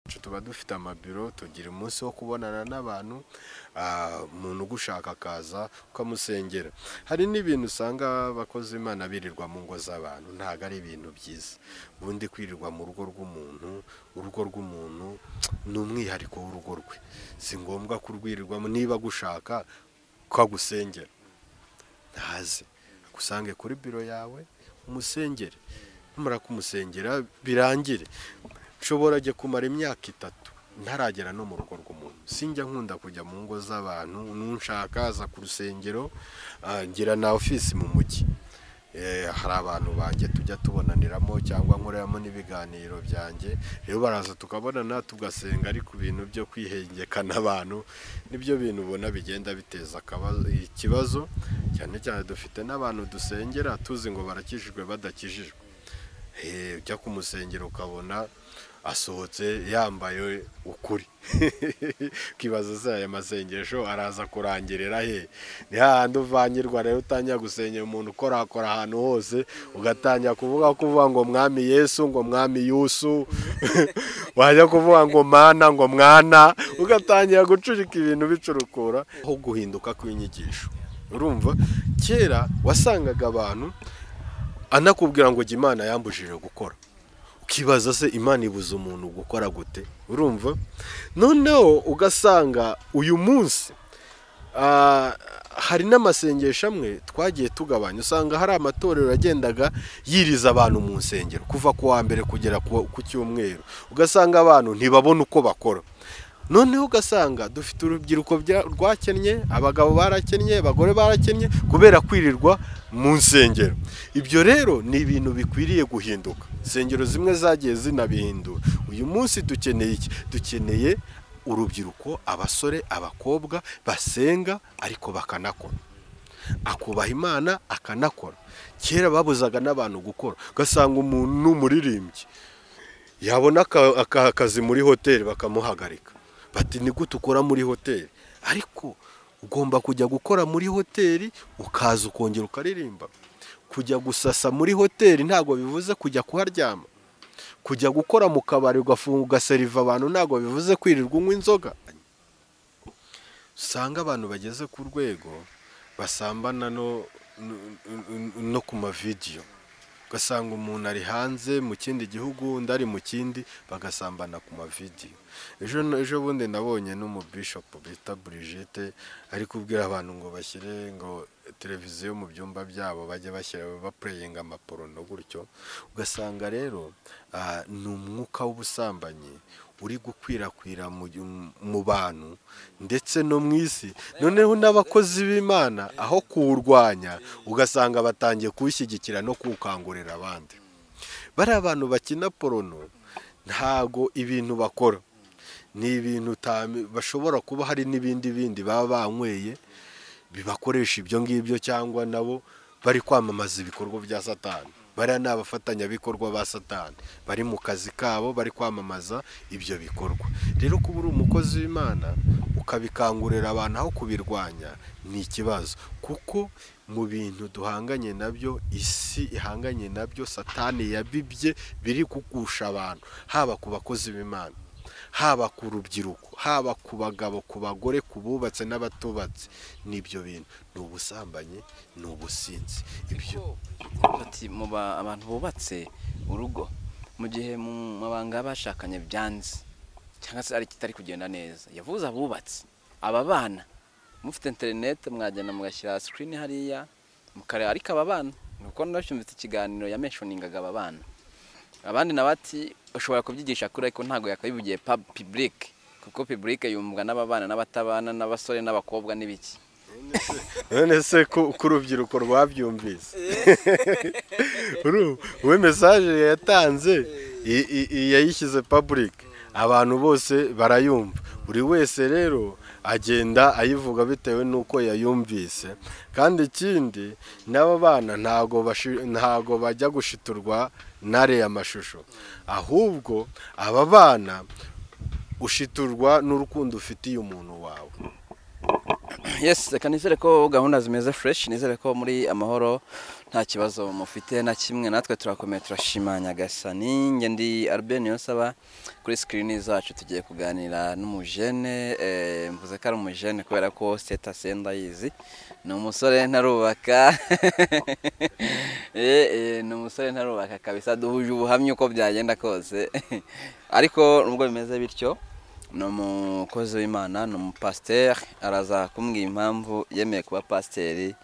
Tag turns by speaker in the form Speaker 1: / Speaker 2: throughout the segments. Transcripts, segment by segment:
Speaker 1: iwacu tuba dufite amabiro tugira umunsi wo kubonana n'abantu umuntu ugushaka akaza ukamusengera hari n'ibintu usanga abakozi imana birirwa mu ngo z'abantu ntabwo ari ibintu byiza ubundi kwirirwa mu rugo rw'umuntu urugo rw'umuntu ni umwihariko w'urugo rwe si ngombwa kurwirirwamo niba agushaka ko agusengera ntaze agusange kuri biro yawe umusengere numara kumusengera birangire nshobora ajya kumara imyaka itatu ntaragera no mu rugo rw'umuntu sinjya nkunda kujya mu ngo z'abantu n'unshaka aza ku rusengero ah, ngira na ofisi mu mujyi Eh, hari abantu banjye tujya tubonaniramo cyangwa nkoreramo n'ibiganiro byanjye rero baraza tukabonana tugasenga ariko ibintu byo kwihengekana abantu nibyo bintu ubona bigenda biteza akaba- ikibazo cyane cyane dufite n'abantu dusengera tuzi ngo barakijijwe badakijijwe Eh, ujya ku musengero ukabona asohotse yambaye ukuri ukibaza se aya masengesho araza kurangirira he ni hahandi uvangirwa rero utangira gusengera umuntu ukorakora ahantu hose ugatangira kuvuga kuvuga ngo mwami yesu ngo mwami yusu wajya kuvuga ngo mana ngo mwana ugatangira gucurika ibintu bicurukura aho guhinduka kw'inyigisho urumva kera wasangaga abantu anakubwira ngo jya imana yambujije gukora ukibaza se imana ibuza umuntu gukora gute urumva noneho ugasanga uyu munsi ah, hari n'amasengesho amwe twagiye tugabanya usanga hari amatorero yagendaga yiriza abantu mu nsengero kuva ku wa mbere kugera ku ku cyumweru ugasanga abantu ntibabona uko bakora noneho ugasanga dufite urubyiruko bya- rwakennye abagabo barakennye abagore barakennye kubera kwirirwa mu nsengero ibyo rero ni ibintu bikwiriye guhinduka insengero zimwe zagiye zinabihindura uyu munsi dukeneye iki dukeneye urubyiruko abasore abakobwa basenga ariko bakanakora akubaha imana akanakora kera babuzaga n'abantu gukora ugasanga umuntu ni umuririmbyi yabona aka- aka- akazi muri hoteli bakamuhagarika bati ni gute ukora muri hoteli ariko ugomba kujya gukora muri hoteli ukaza ukongera ukaririmba kujya gusasa muri hoteli ntabwo bivuze kujya kuharyama kujya gukora mu kabari ugafunga ugaseriva abantu ntabwo bivuze kwirirwa unywa inzoga usanga abantu bageze ku rwego basambana no, no- no- no ku mavidiyo ugasanga umuntu ari hanze mu kindi gihugu undi ari mu kindi bagasambana ku mavidiyo ejo ejo bundi nabonye n'umubishopu bita burigete ari kubwira abantu ngo bashyire ngo televiziyo mu byumba byabo bajye bashyira bapureyinga amaporono gutyo ugasanga rero ah, ni umwuka w'ubusambanyi uri gukwirakwira mu gihu- mu bantu ndetse no mu isi noneho n'abakozi b'imana aho kuwurwanya ugasanga batangiye kuwushyigikira no kuwukangurira abandi bariya bantu bakina porono ntago ibintu bakora ni ibintu utami- bashobora kuba hari n'ibindi bindi baba banyweye bibakoresha ibyo ngibyo cyangwa nabo bari kwamamaza ibikorwa bya satani bariya ni abafatanyabikorwa ba satani bari mu kazi kabo bari kwamamaza ibyo bikorwa rero kuba uri umukozi w'imana ukabikangurira abantu aho kubirwanya ni ikibazo kuko mu bintu duhanganye nabyo isi ihanganye nabyo satani yabibye biri kugusha abantu haba ku bakozi b'imana haba ku rubyiruko haba ku bagabo ku bagore ku bubatse n'abatubatse n'ibyo bintu ni ubusambanyi ni ubusinzi ibyo
Speaker 2: Ati mu ba- abantu bubatse urugo mu gihe mu mabanga bashakanye byanze cyangwa se ari kitari kugenda neza yavuze abubatse aba bana mufite interineti mwagenda mugashyira sikirini hariya mukareba ariko aba bana nuko nabyumvise ikiganiro yamenshoningaga aba bana abandi nabati ushobora kubyigisha kuri ariko ntabwo yakabivugiye pibulike kuko pibulike yumvwa n'ababana n'abatabana n'abasore n'abakobwa n'ibiki
Speaker 1: none se ko ko urubyiruko rwabyumvise Uru- we mesaje yatanze i- i- i- yayishyize paburike abantu bose barayumva buri wese rero agenda ayivuga bitewe n'uko yayumvise kandi ikindi n'aba bana ntago bashi- ntago bajya gushiturwa n'ariya mashusho ahubwo aba bana ushiturwa n'urukundo ufitiye umuntu wawe
Speaker 2: yes reka nizere ko gahunda zimeze fresh nizere ko muri amahoro nta kibazo mufite na kimwe natwe turakomeye turashima nyagasani njye ndi albert niyonsaba kuri sikirini zacu tugiye kuganira n'umujene eh, mvuze ko ari umujene kubera ko seta senda yizi ni umusore ntarubaka Eh, eh, ni umusore ntarubaka kabisa duhuje ubuhamya uko byagenda kose ariko nubwo bimeze bityo ni umukozi w'imana ni umupasiteri araza kumbwira impamvu yemeye kuba pasiteri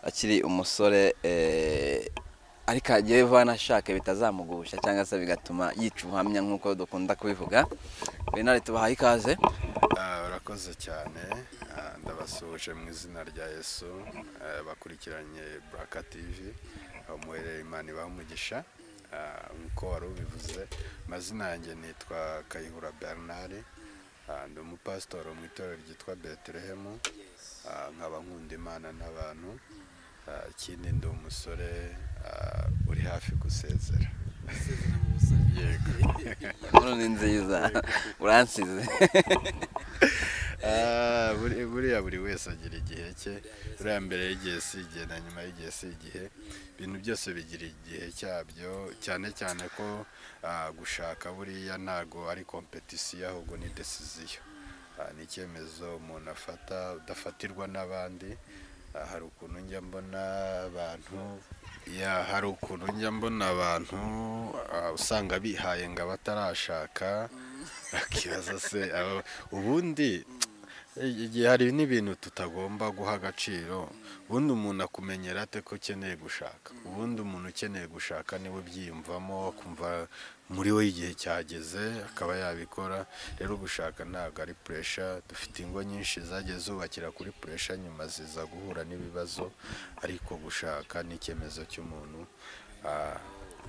Speaker 2: akiri umusore eh, ariko agiye vanashaka bitazamugusha cyangwa se bigatuma yica ubuhamya nk'uko dukunda kubivuga benari tubahaye ikaze
Speaker 1: Ah, urakoze cyane Ah, ndabasuhuje mu izina rya yesu Ah, bakurikiranye buraka tivi umuherera imana ibaha umugisha Ah, nk'uko wari ubivuze amazina yanjye nitwa kayihura bernard Ah, ndi umupasitori mu itorero ryitwa betelehemu Ah, nkaba nkunda imana n'abantu Ah, ikindi ndi umusore ah, uri hafi gusezera yego
Speaker 2: inkuru ni nziza uransize
Speaker 1: Ah, buri- buriya buri wese agira igihe cye buriya mbere y'igihe si igihe na nyuma y'igihe si igihe ibintu byose bigira igihe cyabyo cyane cyane ko ah, gushaka buriya ntago ari kompetisiyo ahubwo ni desiziyo Ah, ni icyemezo umuntu afata udafatirwa n'abandi Ah, hari ukuntu njya mbona abantu ya hari ukuntu njya mbona abantu ah, usanga bihaye ngo abatarashaka bakibaza se abo- ubundi igihe hari n'ibintu tutagomba guha agaciro ubundi umuntu akumenyera ate ko ukeneye gushaka ubundi umuntu ukeneye gushaka niwe ubyiyumvamo akumva muri we igihe cyageze akaba yabikora rero gushaka ntabwo ari puresha dufite ingo nyinshi zagiye zubakira kuri puresha nyuma ziza guhura n'ibibazo ariko gushaka ni icyemezo cy'umuntu Ah,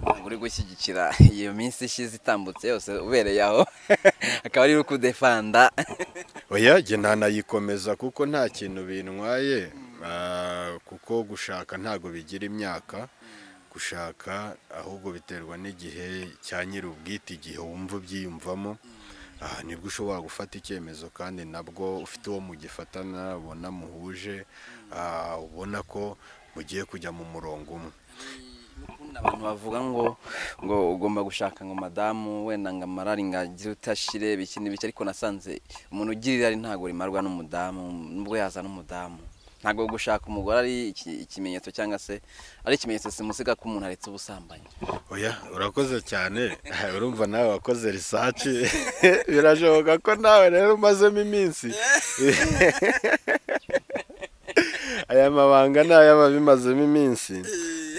Speaker 2: ntabwo uri gushyigikira iyo minsi ishize itambutse yose ubereye aho akaba ari ukudefanda
Speaker 1: oya jye ntanayikomeza kuko nta kintu bintwaye Ah, kuko gushaka ntabwo bigira imyaka gushaka ahubwo biterwa n'igihe cya nyiri ubwite igihe wumva ubyiyumvamo aha nibwo ushobora gufata icyemezo kandi nabwo ufite uwo mugifatana ubona muhuje ah, ubona ko mugiye kujya mu murongo umwe
Speaker 2: N'ukundi abantu bavuga ngo ngo ugomba gushaka ngo madamu wenda ngo amarari ngo agire utashire biki n'ibiki ariko nasanze umuntu ugira irari ntabwo rimarwa n'umudamu nubwo yaza n'umudamu ntabwo gushaka umugore ari iki- ikimenyetso cyangwa se ari ikimenyetso simusiga ko umuntu aretse ubusambanyi
Speaker 1: oya urakoze cyane urumva nawe wakoze risaci birashoboka ko nawe rero umazemo iminsi aya mabanga ni ay'aba bimazemo iminsi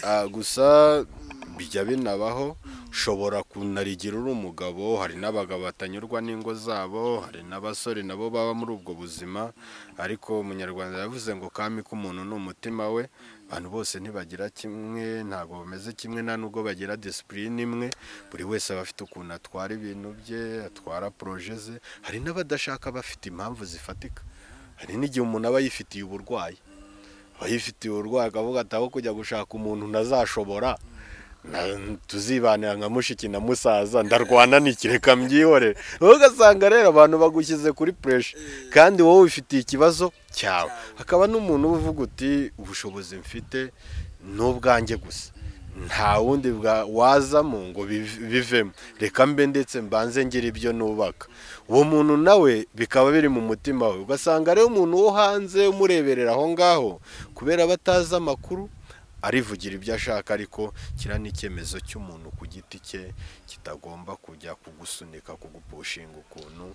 Speaker 1: Ah, gusa bijya binabaho ushobora kunarigira uri umugabo hari n'abagabo batanyurwa n'ingo zabo hari n'abasore nabo baba muri ubwo buzima ariko umunyarwanda yavuze ngo kami k'umuntu ni umutima we abantu bose ntibagira kimwe ntabwo bameze kimwe nta nubwo bagira disipurine imwe buri wese aba afite ukuntu atwara ibintu bye atwara poroje ze hari n'abadashaka bafite impamvu zifatika hari n'igihe umuntu aba yifitiye uburwayi ababifitiye uburwayi akavuga ati aho kujya gushaka umuntu ntazashobora na- tuzibanira nka mushiki na musaza ndarwana nikireka mbyihorere wowe ugasanga rero abantu bagushyize kuri puresha kandi wowe wifitiye ikibazo cyawe hakaba n'umuntu uba uvuga uti ubushobozi mfite ni ubwanjye gusa nta wundi bwa- wazamo ngo biv- bivemo reka mbe ndetse mbanze ngira ibyo nubaka uwo muntu nawe bikaba biri mu mutima we ugasanga rero umuntu wo hanze umureberera aho ngaho kubera batazi amakuru arivugira ibyo ashaka ariko kiriya ni icyemezo cy'umuntu ku giti cye kitagomba kujya kugusunika kugupushinga ukuntu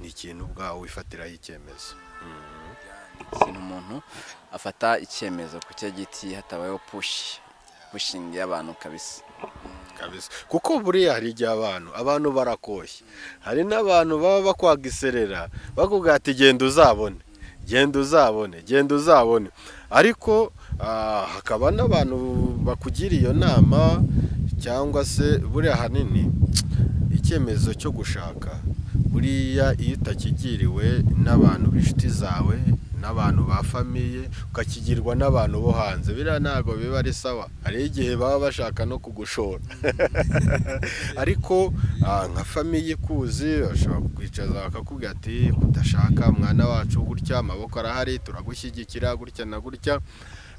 Speaker 1: ni ikintu ubwawe wifatiraho icyemezo
Speaker 2: ikintu umuntu afata icyemezo ku cye giti hatabayeho pushi pushingi y'abantu kabisa
Speaker 1: kabisa kuko buriya hari igihe abantu abantu barakoshye hari n'abantu baba bakwaga iserera bakubwira ati genda uzabone genda uzabone genda uzabone ariko ah, hakaba n'abantu bakugira iyo nama cyangwa se buriya ahanini icyemezo cyo gushaka buriya iyo utakigiriwe n'abantu b'inshuti zawe n'abantu ba famiye ukakigirwa n'abantu bo hanze biriya ntabwo biba ari sawa hari igihe baba bashaka no kugushora ariko ah, nka famiye ikuzi bashobora kukwicaza bakakubwira ati udashaka mwana wacu gutya amaboko arahari turagushyigikira gutya na gutya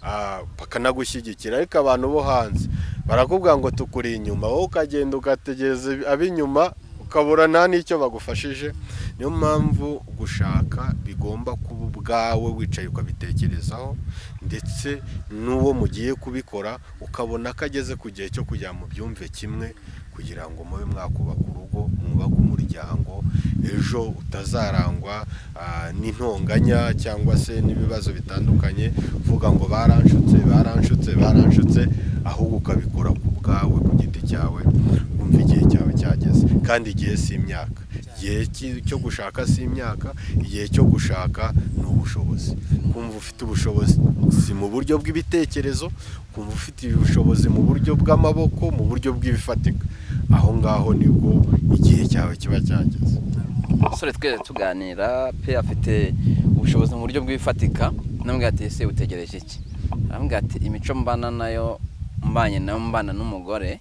Speaker 1: Ah, bakanagushyigikira ariko abantu bo hanze barakubwira ngo tukuri inyuma wowe ukagenda ugategereza ab'inyuma ukabura nta n'icyo bagufashije niyo mpamvu gushaka bigomba kuba ubwawe wicaye ukabitekerezaho ndetse n'uwo mugiye kubikora ukabona ko ageze ku gihe cyo kujya mu byumve kimwe kugira ngo mube mwakubaka urugo mwubake umuryango ejo utazarangwa ah, n'intonganya cyangwa se n'ibibazo bitandukanye uvuga ngo baranshutse baranshutse baranshutse ahubwo ukabikora ku bwawe ku giti cyawe wumva igihe cyawe cyageze kandi igihe si imyaka igihe ki- cyo gushaka si imyaka igihe cyo gushaka ni ubushobozi kumva ufite ubushobozi si mu buryo bw'ibitekerezo kumva ufite ubushobozi mu buryo bw'amaboko mu buryo bw'ibifatika aho ngaho nibwo igihe cyawe kiba cyageze
Speaker 2: umusore twese tuganira pe afite ubushobozi mu buryo bw'ibifatika namubwira ati ese utegereje iki aramubwira ati imico mbana nayo mbanye nayo mbana n'umugore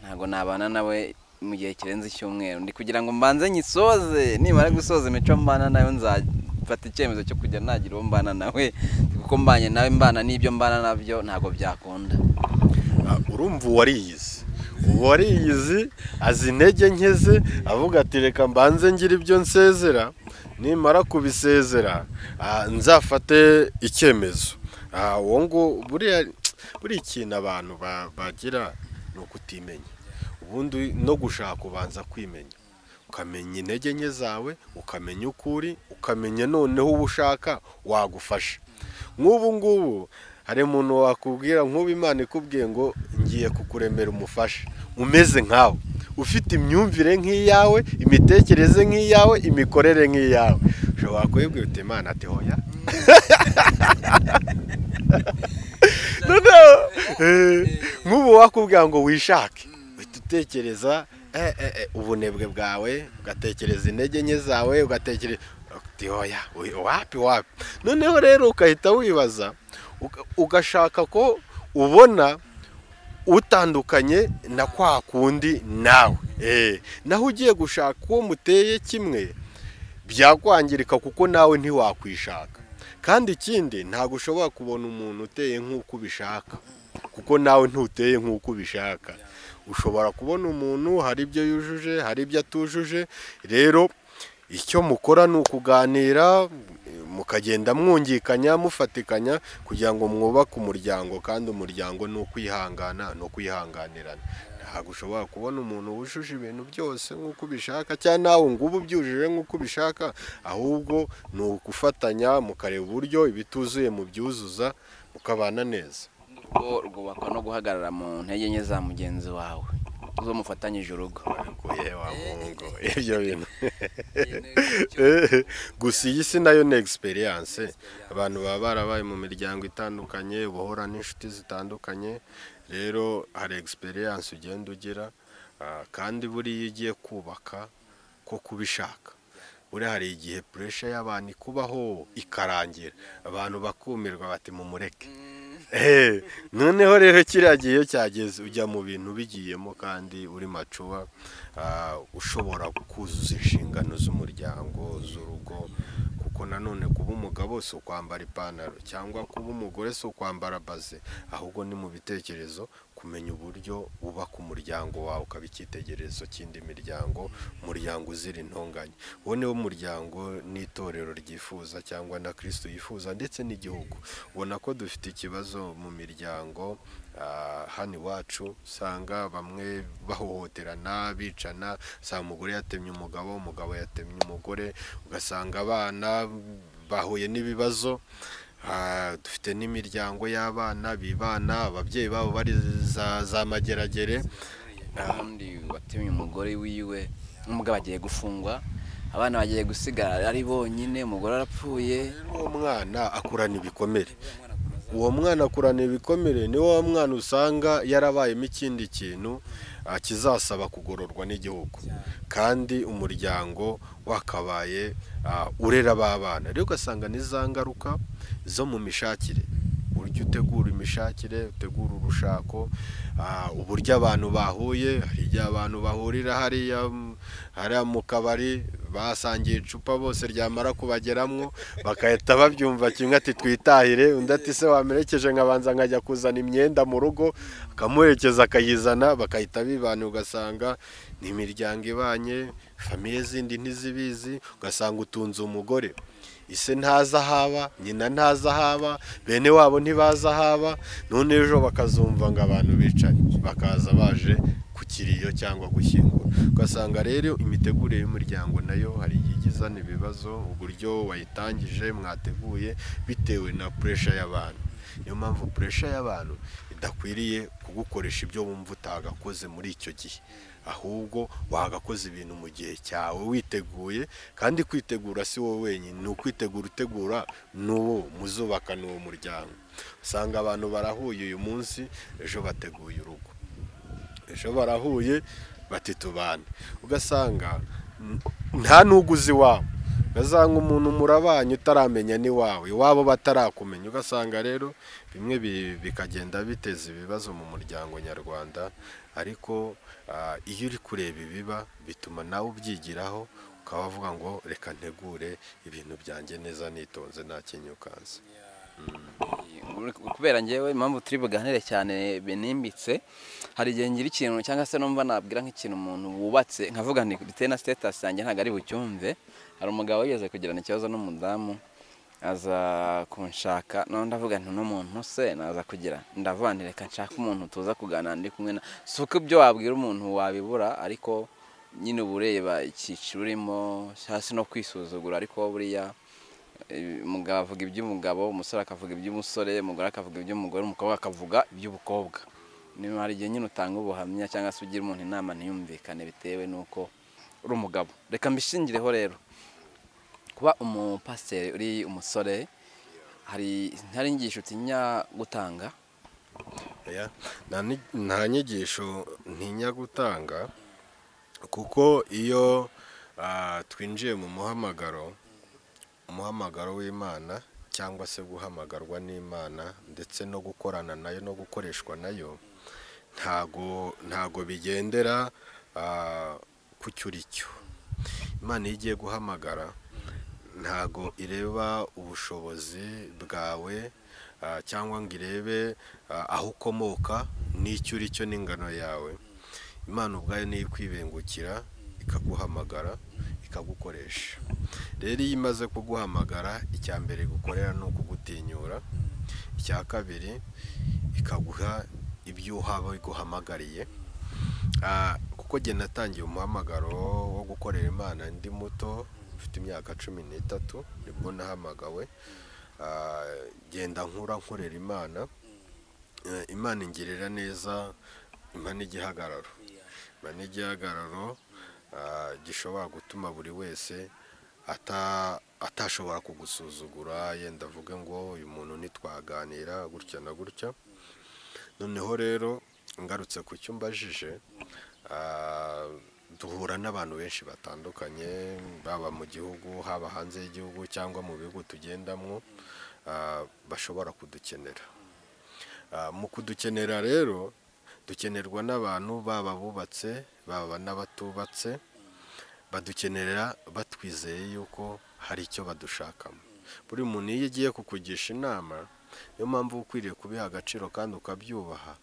Speaker 2: ntabwo nabana nawe mu gihe kirenze icyumweru ndi kugira ngo mbanze nyisoze nimara gusoza imico mbana nayo nzafata icyemezo cyo kujya nagira uwo mbana nawe kuko mbanye nawe mbana n'ibyo mbana nabyo ntabwo byakunda
Speaker 1: Ah, urumva uwariyizi uwariyizi azi intege nke ze avuga ati reka mbanze ngira ibyo nsezera nimara kubisezera ah, nzafate icyemezo Ah, uwo ngo buriya buriya ikintu abantu ba- bagira ni ukutimenya ubundi no gushaka ubanza kwimenya ukamenya intege nke zawe ukamenya uko uri ukamenya noneho uwo ushaka wagufasha nk'ubu ngubu hari umuntu wakubwira nk'ubu imana ikubwiye ngo ngiye kukuremera umufasha umeze nkawe ufite imyumvire nk'iyawe imitekerereze nk'iyawe imikorere nk'iyawe ushobora kubibwira uti imana ati hoya noneho eh, nk'ubu wakubwira ngo wishake uhita utekereza eh, eh, eh, ubunebwe bwawe ugatekereza intege nke zawe ugatekereza uti oya we- wapi wapi noneho rero ukahita wibaza uka- ugashaka ko ubona utandukanye na kwa kundi nawe eh naho ugiye gushaka uwo muteye kimwe byakwangirika kuko nawe ntiwakwishaka kandi ikindi ntabwo ushobora kubona umuntu uteye nk'uko ubishaka kuko nawe ntuteye nk'uko ubishaka ushobora kubona umuntu hari ibyo yujuje hari ibyo atujuje rero icyo mukora ni ukuganira mukagenda mwungikanya mufatikanya kugira ngo mwubake umuryango kandi umuryango ni ukwihangana ni ukwihanganirana ntabwo ushobora kubona umuntu wujuje ibintu byose nk'uko ubishaka cyangwa nawe ngubu ubyujuje nk'uko ubishaka ahubwo ni ugufatanya mukareba uburyo ibituzuye mubyuzuza mukabana neza
Speaker 2: urugo rwubakwa no guhagarara mu ntege nke za mugenzi wawe zo mufatanyije urugo
Speaker 1: Oye, wa mungu ibyo bintu gusa iyi si nayo ni egisperiyanse abantu baba barabaye mu miryango itandukanye bahura n'inshuti zitandukanye rero hari egisperiyanse ugenda ugira ah, kandi buriya iyo ugiye kubaka ko kubishaka buriya hari igihe puresha y'abantu ikubaho ikarangira abantu bakumirwa bati mumureke Eh, noneho rero kiriya gihe iyo cyageze ujya mu bintu bigiyemo kandi uri macuba ah, ushobora kuzuza inshingano z'umuryango z'urugo kuko nanone kuba umugabo si ukwambara ipantaro cyangwa kuba umugore si ukwambara baze ahubwo ni mu bitekerezo kumenya uburyo wubaka umuryango wawe ukaba icyitegererezo cy'indi miryango umuryango uzira intonganya uwo niwo muryango n'itorero ryifuza cyangwa na kirisito yifuza ndetse n'igihugu ubona ko dufite ikibazo mu miryango ah, hano iwacu usanga bamwe bahohoterana bicana usanga umugore yatemye umugabo umugabo yatemye umugore ugasanga abana bahuye n'ibibazo Ah, dufite n'imiryango y'abana bibana ababyeyi babo bari za za mageragere
Speaker 2: undi watemye umugore wiwe n'umugabo agiye gufungwa abana bagiye gusigara ari bonyine umugore arapfuye
Speaker 1: uwo mwana akurana ibikomere uwo mwana akurana ibikomere ni wa mwana usanga yarabayemo ikindi kintu ah, kizasaba kugororwa n'igihugu kandi umuryango wakabaye ah, urera b'abana rero ugasanga ni za ngaruka zo mu mishakire uburyo utegura imishakire utegura urushako ah, uburyo abantu bahuye hari igihe abantu bahurira hariya mm, hariya mu kabari basangiye icupa bose ryamara kubageramwo bagahita babyumva kimwe ati twitahire undi ati se wamerekeje nkabanza nkajya kuzana imyenda mu rugo akamuherekeza akayizana bakahita bibana ugasanga ni imiryango ibanye famiye zindi ntizibizi ugasanga utunze umugore ise ntazi aho aba nyina ntazi aho aba bene wabo ntibazi aho aba none ejo bakazumva ngo abantu bicanye bakaza baje ku kiriyo cyangwa gushyingura ugasanga rero imitegurire y'umuryango nayo hari igihe ijya izana ibibazo uburyo wayitangije mwateguye bitewe na puresha y'abantu niyo mpamvu puresha y'abantu idakwiriye kugukoresha ibyo wumva utagakoze muri icyo gihe ahubwo wagakoze ibintu mu gihe cyawe witeguye kandi kwitegura si wowe wenyine ni ukwitegura utegura n'uwo muzubaka n'uwo muryango usanga abantu barahuye uyu munsi ejo bateguye urugo ejo barahuye batitubane ugasanga n- nta n'uguzi iwawe ugasanga umuntu murabanye utaramenya n'iwawe iwabo batarakumenya ugasanga rero bimwe bi- bikagenda biteza ibibazo mu muryango nyarwanda ariko ah, iyo uri kureba ibiba bituma nawe ubyigiraho ukaba wavuga ngo reka ntegure ibintu byanjye neza nitonze nta kinyukanze
Speaker 2: kubera ngewe impamvu turi buganire cyane binimbitse hari igihe ngira ikintu cyangwa se numva nabwira nk'ikintu umuntu wubatse nkavuga nti ndetse na sitatasi yanjye ntabwo ari bucyumve hari umugabo wigeze kugirana ikibazo n'umudamu aza kunshaka nawe ndavuga nti uno muntu se naza kugira ndavuga nti reka nshake umuntu tuza kuganira ndi kumwe na si uko ibyo wabwira umuntu wabibura ariko nyine uba ureba icyiciro urimo cyangwa se no kwisuzugura ariko buriya Eh, umugabo avuga iby'umugabo umusore akavuga iby'umusore umugore akavuga iby'umugore umukobwa akavuga iby'ubukobwa niba hari igihe nyine utanga ubuhamya cyangwa se ugira umuntu inama ntiyumvikane bitewe n'uko uri umugabo reka mbishingireho rero kuba umupasiteri uri umusore hari ntari inyigisho utinya gutanga
Speaker 1: Oya, nta ni- nta nyigisho ntinya gutanga kuko iyo ah, twinjiye mu muhamagaro umuhamagaro w'imana cyangwa se guhamagarwa n'imana ndetse no gukorana nayo no gukoreshwa nayo ntago ntago bigendera ah, ku cyuricyo imana iyo igiye guhamagara ntago ireba ubushobozi bwawe ah, cyangwa ngo irebe ah, aho ukomoka n'icyo uri cyo n'ingano yawe imana ubwayo niyo ikwibengukira ikaguhamagara ikagukoresha rero iyo imaze kuguhamagara icya mbere igukorera ni ukugutinyura icya kabiri ikaguha ibyo uhaba iguhamagariye Ah, kuko jye natangiye umuhamagaro wo gukorera imana ndi muto mfite imyaka cumi n'itatu nibwo nahamagawe Ah, genda nkura nkorera imana Eh, imana ingirira neza imana igihagararo imana igihagararo ah, gishobora gutuma buri wese ata- atashobora kugusuzugura yenda avuge ngo uyu muntu ntitwaganira gutya na gutya noneho rero ngarutse ku cyumba ajije ah, duhura n'abantu benshi batandukanye baba mu gihugu haba hanze y'igihugu cyangwa mu bihugu tugendamo ah, bashobora kudukenera Ah, mu kudukenera rero dukenerwa n'abantu baba abubatse baba n'abatubatse badukenerera batwizeye yuko hari icyo badushakamo buri muntu iyo agiye kukugisha inama niyo mpamvu uba ukwiriye kubiha agaciro kandi ukabyubaha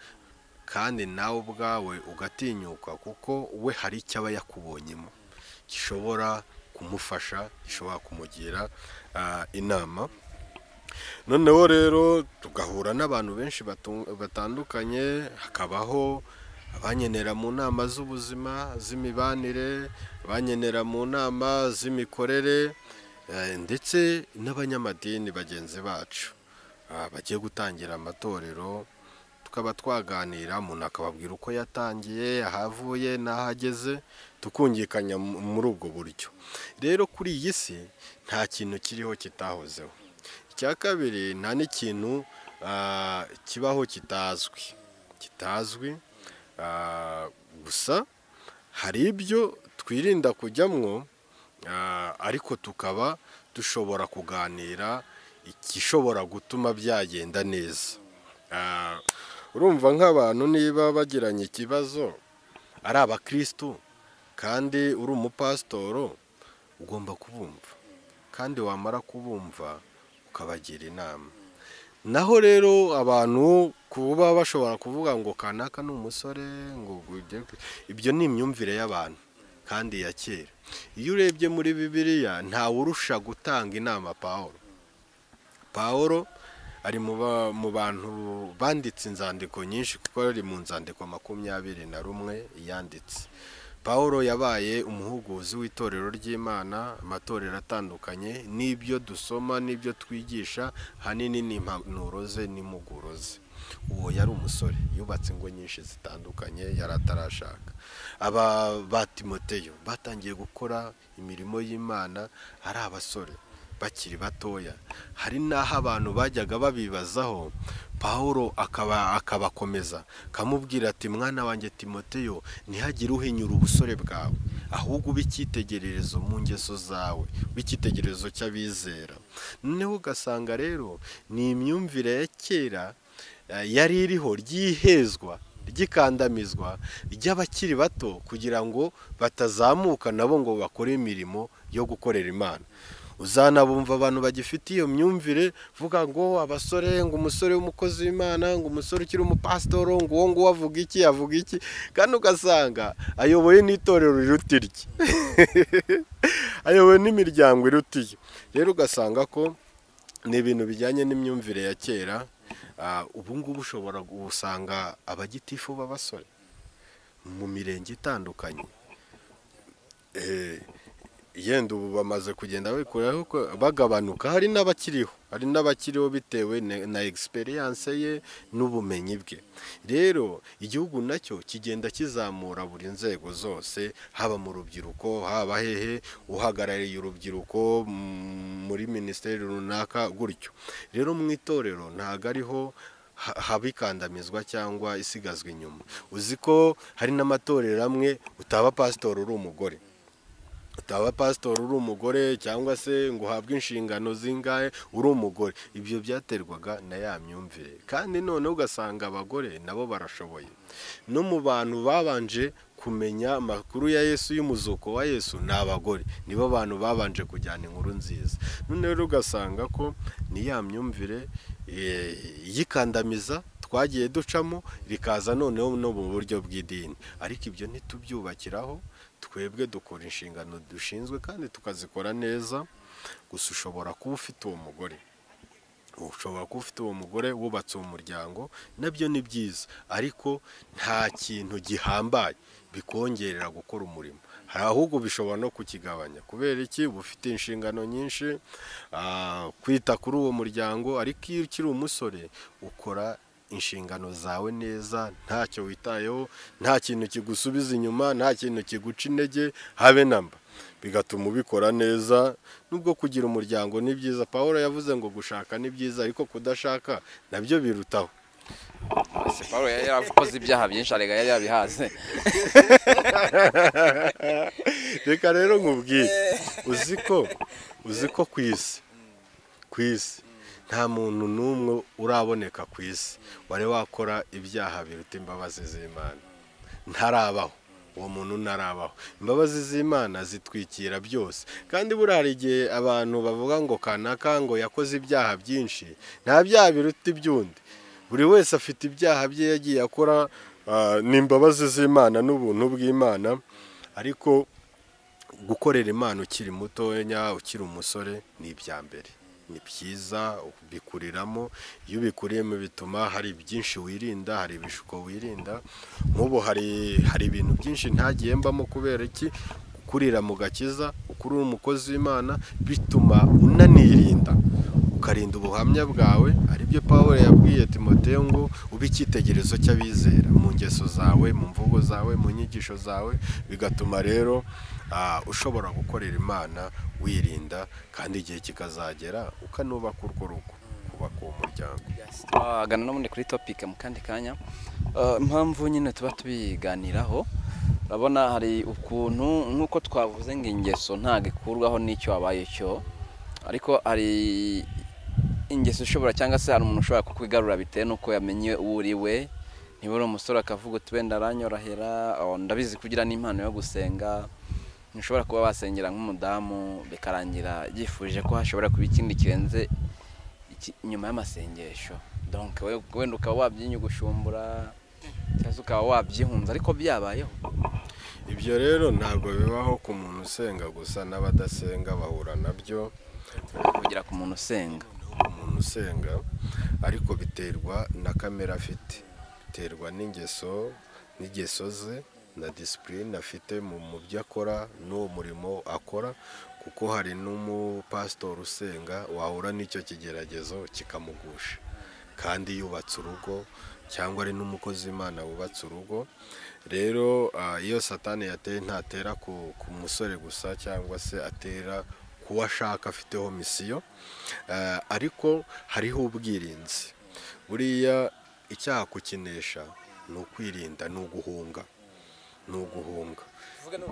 Speaker 1: kandi nawe ubwawe ugatinyuka kuko we hari icyo aba yakubonyemo gishobora kumufasha gishobora kumugira ah, inama noneho rero tugahura n'abantu benshi batu- batandukanye hakabaho abanyenera mu nama z'ubuzima z'imibanire abanyenera mu nama z'imikorere eh, ndetse n'abanyamadini bagenzi bacu ah, bagiye gutangira amatorero tukaba twaganira umuntu akababwira uko yatangiye ahavuye n'aho ageze tukungikanya mu- muri ubwo buryo rero kuri iyi si nta kintu kiriho kitahozeho icya kabiri nta n'ikintu ah, kibaho kitazwi kitazwi ah, gusa hari ibyo twirinda kujyamwo ah, ariko tukaba dushobora kuganira igishobora gutuma byagenda neza Ah, urumva nk'abantu niba bagiranye ikibazo ari abakirisitu kandi uri umupasitoro ugomba kubumva kandi wamara kubumva ukabagira inama naho rero abantu kuba bashobora kuvuga ngo kanaka ni umusore ngo ujye ku-" ibyo ni imyumvire y'abantu kandi ya kera iyo urebye muri bibiliya ntawurusha gutanga inama pawulo paul ari mu ba- mu bantu banditse inzandiko nyinshi kuko ari mu nzandiko makumyabiri na rumwe yanditse paul yabaye umuhuguzi w'itorero ry'imana amatorero atandukanye n'ibyo dusoma n'ibyo twigisha ahanini ni impanuro ze n'impuguro ze uwo yari umusore yubatse ingo nyinshi zitandukanye yari atarashaka aba ba timoteyo batangiye gukora imirimo y'imana ari abasore bakiri batoya hari n'aho abantu bajyaga babibazaho paul akaba akabakomeza akamubwira ati mwana wanjye timoteyo ntihagire uhinyura ubusore bwawe ahubwo ube icyitegererezo mu ngeso zawe ube icyitegererezo cy'abizera noneho ugasanga rero ni imyumvire ya kera eh, yari iriho ryihezwa ry'ikandamizwa ry'abakiri bato kugira ngo batazamuka nabo ngo bakore imirimo yo gukorera imana uzanabumva abantu bagifite iyo myumvire vuga ngo abasore ngo umusore w'umukozi w'imana ngo umusore ukiri umupasitoro ngo uwo nguwo avuga iki avuga iki kandi ugasanga ayoboye n'itorero riruta irye ayobowe n'imiryango irutiye rero ugasanga ko ni ibintu bijyanye n'imyumvire ya kera Ah, ubu ngubu ushobora gusanga abagitifu b'abasore mu mirenge itandukanye Eh, yenda ubu bamaze kugenda babikuraho ko bagabanuka hari n'abakiriho hari n'abakiriho bitewe ne- na egisperiyanse ye n'ubumenyi bwe rero igihugu nacyo kigenda kizamura buri nzego zose haba mu rubyiruko haba hehe uhagarariye urubyiruko mm, muri minisiteri runaka gutyo rero mu itorero ntabwo ariho ha- haba ikandamizwa cyangwa isigazwa inyuma uzi ko hari n'amatorero amwe utaba pasitori uri umugore utaba pasitori uri umugore cyangwa se ngo uhabwe inshingano zingahe uri umugore ibyo byaterwaga na ya myumvire kandi noneho ugasanga abagore nabo barashoboye no mu bantu babanje kumenya amakuru ya yesu y'umuzuko wa yesu ni abagore nibo bantu babanje kujyana inkuru nziza none rero ugasanga ko ni ya myumvire eh, yikandamiza twagiye ducamo rikaza noneho no mu buryo bw'idini ariko ibyo ntitubyubakiraho twebwe dukora inshingano dushinzwe kandi tukazikora neza gusa ushobora kuba ufite uwo mugore ushobora kuba ufite uwo mugore wubatse uwo muryango nabyo ni byiza ariko nta kintu gihambaye bikongerera gukora umurimo hari ahubwo bishobora no kukigabanya kubera iki uba ufite inshingano nyinshi ah, kwita kuri uwo muryango ariko iyo ukiri umusore ukora inshingano zawe neza ntacyo witayeho nta kintu kigusubiza inyuma nta kintu kiguca intege habe namba bigatuma ubikora neza nubwo kugira umuryango ni byiza paul yavuze ngo gushaka ni byiza ariko kudashaka nabyo birutaho
Speaker 2: ese paul yari yarakoze ibyaha byinshi arega yari yabihaze
Speaker 1: reka rero nkubwire uzi ko uzi ko ku isi ku isi nta muntu n'umwe uraboneka ku isi wari wakora ibyaha biruta imbabazi z'imana ntarabaho uwo muntu ntarabaho imbabazi z'imana zitwikira byose kandi buriya hari igihe abantu bavuga ngo kanaka ngo yakoze ibyaha byinshi nta byaha biruta iby'undi buri wese afite ibyaha bye yagiye akora ah, ni imbabazi z'imana n'ubuntu bw'imana ariko gukorera imana ukiri mutoya ukiri umusore ni ibya mbere ni byiza ubikuriramo iyo ubikuriyemo bituma hari byinshi wirinda hari ibishuko wirinda nk'ubu hari hari ibintu byinshi ntagiye mbamo kubera iki gukurira mu gakiza ukuri umukozi w'imana bituma unanirinda ukarinda ubuhamya bwawe aribyo paul yabwiye timoteyo ngo ube icyitegererezo cy'abizera mu ngeso zawe mu mvugo zawe mu nyigisho zawe bigatuma rero ah, ushobora gukorera imana wirinda kandi igihe kikazagera ukanubaka urwo rugo kubaka uwo muryango
Speaker 2: twagana n'ubundi kuri topike mu kandi kanya Eh, impamvu nyine tuba tubiganiraho urabona hari ukuntu nk'uko twavuze ngo ingeso ntabwo ikurwaho n'icyo wabaye cyo ariko hari ingeso ishobora cyangwa se hari umuntu ushobora kukwigarura bitewe n'uko yamenye uwo uri we niba uri umusore akavuga uti wenda aranyorahera oh, ndabizi kugira n'impano yo gusenga ntushobora kuba wasengera nk'umudamu bikarangira yifuje ko hashobora kuba ikindi kirenze iki- nyuma y'amasengesho donc we- wenda ukaba wabyinyugushumbura cyangwa ukaba wabyihunza ariko byabayeho
Speaker 1: ibyo rero ntabwo bibaho ku muntu usenga gusa n'abadasenga bahura nabyo
Speaker 2: kugera ku muntu usenga
Speaker 1: umuntu usenga ariko biterwa na kamere afite biterwa n'ingeso n'ingeso ze na disipurine afite mu mu byo akora n'uwo murimo akora kuko hari n'umupasitori usenga wahura n'icyo kigeragezo kikamugusha kandi yubatse urugo cyangwa ari n'umukozi imana wubatse urugo rero ah, iyo satani yateye ntatera ku ku musore gusa cyangwa se atera kuwo ashaka afiteho misiyo Eh, ariko hariho ubwirinzi buriya icyaha kukinesha ni ukwirinda ni uguhunga ni uguhunga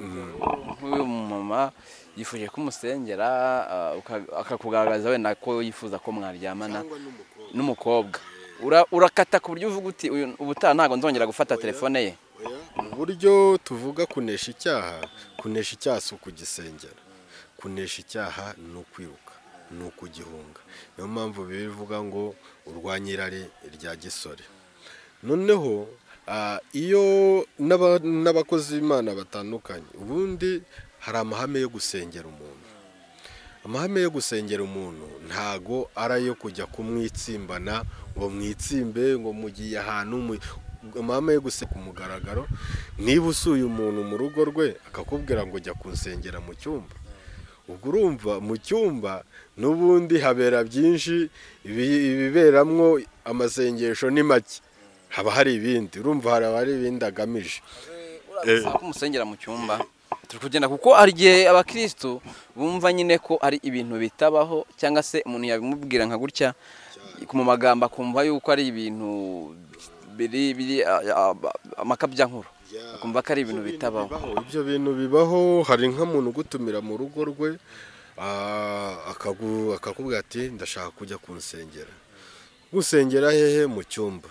Speaker 2: nk'uyu mumama yifuje ko umusengera ah, uka- akakugaragaza wenda ko yifuza ko mwaryamana n'umukobwa Ura- urakata ku buryo uvuga uti "Uyu- ubutaha ntabwo nzongera gufata telefone ye
Speaker 1: mu buryo tuvuga kunesha icyaha kunesha icyaha si ukugisengera kunesha icyaha ni ukwiruka ni ukugihunga niyo mpamvu bivuga ngo urwanye irari rya gisore noneho ah, iyo n'aba- n'abakozi b'imana batandukanye ubundi hari amahame yo gusengera umuntu amahame yo gusengera umuntu ntago ari ayo kujya kumwitsimbana ngo mwitsimbe ngo mugiye ahantu mu- amahame yo guseka ku mugaragaro niba usuye umuntu mu rugo rwe akakubwira ngo jya kunsengera mu cyumba ubwo urumva mu cyumba n'ubundi habera byinshi ibi- ibiberamwo amasengesho ni make haba hari ibindi urumva hari abari ibindi agamije
Speaker 2: ko umusengera mu cyumba turi kugenda kuko hari igihe abakirisitu bumva nyine ko ari ibintu bitabaho cyangwa se umuntu yabimubwira nka gutya mu magambo akumva yuko ari ibintu biri biri a- a- amakabyankuru akumva ko ari ibintu bitabaho
Speaker 1: ibyo bintu bibaho hari nk'umuntu ugutumira mu rugo rwe ah, akagu- akakubwira ati ndashaka kujya kunsengera gusengera hehe mu cyumba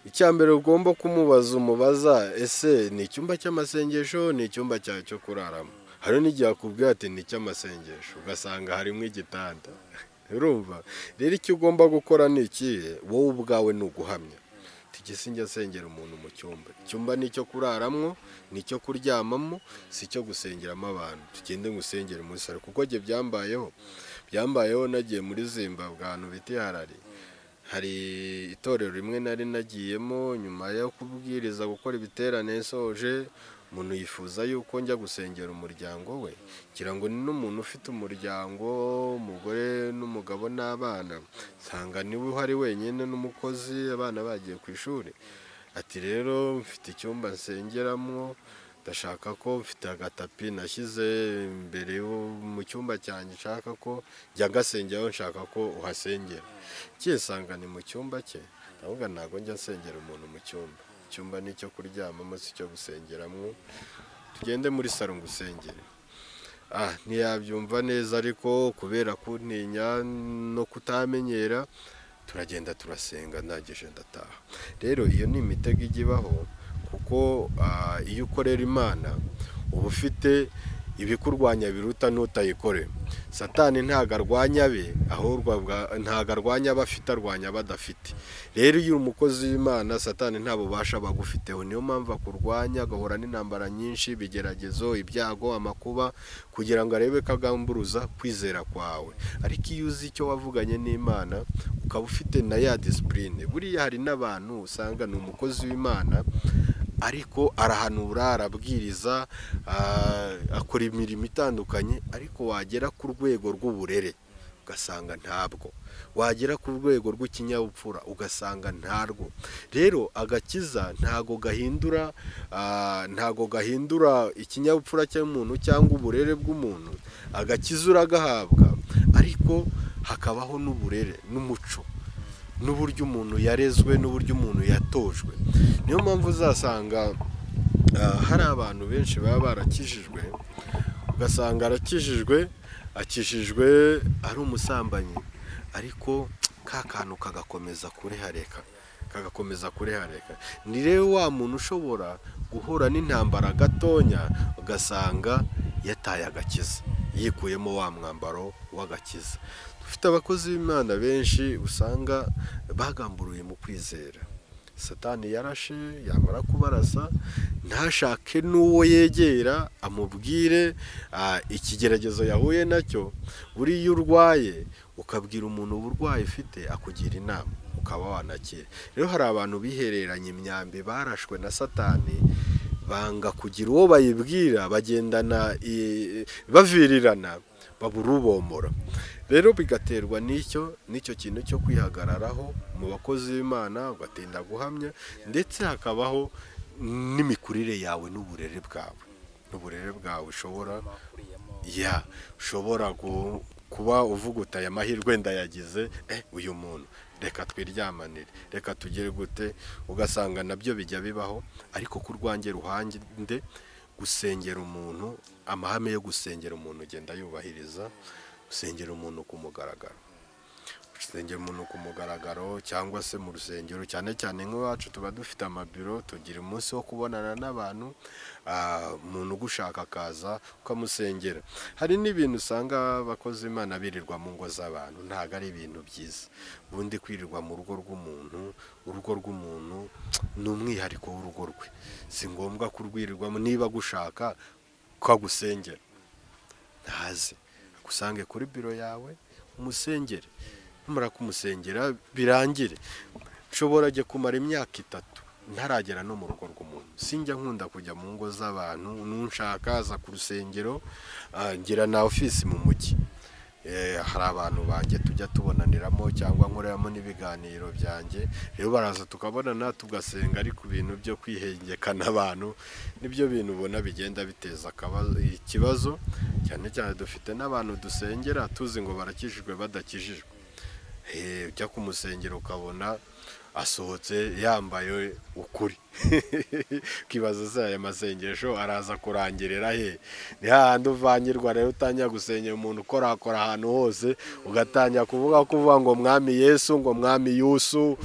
Speaker 1: icya mbere ugomba kumubaza umubaza ese ni icyumba cy'amasengesho ni icyumba cyawe cyo kuraramo hari n'igihe akubwira ati ni icy'amasengesho ugasanga harimo igitanda urumva rero icyo ugomba gukora ni ikihe wowe ubwawe ni uguhamya tugese njya asengera umuntu mu cyumba icyumba ni icyo kuraramwo ni icyo kuryamamo si icyo gusengeramo abantu tugende ngusengere umusore kuko njye byambayeho byambayeho nagiye muri zimbabwe ahantu bita harari hari itorero rimwe nari nagiyemo nyuma yo kubwiriza gukora ibiterane nsoje umuntu yifuza yuko njya gusengera umuryango we ngira ngo ni n'umuntu ufite umuryango umugore n'umugabo n'abana nsanga niwe uhari wenyine n'umukozi abana bagiye ku ishuri ati rero mfite icyumba nsengeramo ndashaka ko mfite agatapi nashyize imbere yo- mu cyumba cyanjye nshaka ko njya ngasengeraho nshaka ko uhasengera cyisanga ni mu cyumba cye ndavuga ntabwo njya nsengera umuntu mu cyumba icyumba ni icyo kuryamamo si icyo gusengeramo tugende muri salo ngusengere ah ntiyabyumva neza ariko kubera kuntinya no kutamenyera turagenda turasenga ndangije ndataha rero iyo ni imitego ijya ibaho kuko ah, iyo ukorera imana uba ufite ibikurwanya biruta n'utayikore satani ntago arwanya be ahubwo abwa- ntago arwanya abafite arwanya abadafite rero iyo uri umukozi w'imana satani nta bubasha bagufiteho niyo mpamvu akurwanya agahura n'intambara nyinshi ibigeragezo ibyago amakuba kugira ngo arebe ko agamburuza kwizera kwawe ariko iyo uzi icyo wavuganye n'imana ukaba ufite na ya disipurine buriya hari n'abantu usanga ni umukozi w'imana ariko arahanura arabwiriza ah, akora imirimo itandukanye ariko wagera ku rwego rw'uburere ugasanga ntabwo wagera ku rwego rw'ikinyabupfura ugasanga ntarwo rero agakiza ntago gahindura ah, ntago gahindura ikinyabupfura cy'umuntu cyangwa uburere bw'umuntu agakiza uragahabwa ariko hakabaho n'uburere n'umuco n'uburyo umuntu yarezwe n'uburyo umuntu yatojwe niyo mpamvu uzasanga ah, hari abantu benshi baba barakijijwe ugasanga arakijijwe akijijwe ari umusambanyi ariko ka kantu kagakomeza kurehareka kagakomeza kurehareka ni rero wa muntu ushobora guhura n'intambara gatonya ugasanga yataye agakiza yikuyemo wa mwambaro w'agakiza dufite abakozi b'imana benshi usanga bagamburuye mu kwizera satani yarashe yamara kubarasa ntashake n'uwo yegera amubwire ah, ikigeragezo yahuye nacyo buriya iyo urwaye ukabwira umuntu uburwayi ufite akugira inama ukaba wanakira rero hari abantu bihereranye imyambi barashwe na satani banga kugira uwo bayibwira bagendana i- bavirirana babura ubombora rero bigaterwa n'icyo n'icyo kintu cyo kwihagararaho mu bakozi b'imana ugatinda guhamya ndetse hakabaho n'imikurire yawe n'uburere bwawe n'uburere bwawe ushobora ya ushobora gu- kuba uvuga uti aya mahirwe ndayagize eh uyu muntu reka twiryamanire reka tugere gute ugasanga nabyo bijya bibaho ariko ku rwange ruhange nde gusengera umuntu amahame yo gusengera umuntu ugenda yubahiriza gusengera umuntu ku mugaragaro gusengera umuntu ku mugaragaro cyangwa se mu rusengero cyane cyane nk'iwacu tuba dufite amabiro tugira umunsi wo kubonana n'abantu ah, umuntu ugushaka akaza ukamusengera hari n'ibintu usanga abakozi imana birirwa mu ngo z'abantu ntabwo ari ibintu byiza ubundi kwirirwa mu rugo rw'umuntu urugo rw'umuntu ni umwihariko w'urugo rwe si ngombwa kurwirirwamo niba agushaka ukagusengera ntaze agusange kuri biro yawe umusengere numara kumusengera birangire nshobora ajya kumara imyaka itatu ntaragera no mu rugo rw'umuntu sinjya nkunda kujya mu ngo z'abantu n'unshaka aza ku rusengero ah, ngira na ofisi mu mujyi Eh, hari abantu banjye tujya tubonaniramo cyangwa nkoreramo n'ibiganiro byanjye rero baraza tukabonana tugasenga ariko ibintu byo kwihengekana abantu nibyo bintu ubona bigenda biteza akaba- ikibazo cyane cyane dufite n'abantu dusengera tuzi ngo barakijijwe badakijijwe Eh, ujya ku musengero ukabona asohotse yambaye ukuri ukibaza se aya masengesho araza kurangirira he ni hahandi uvangirwa rero utangira gusengera umuntu ukorakora ahantu hose ugatangira kuvuga kuvuga ngo mwami yesu ngo mwami yusu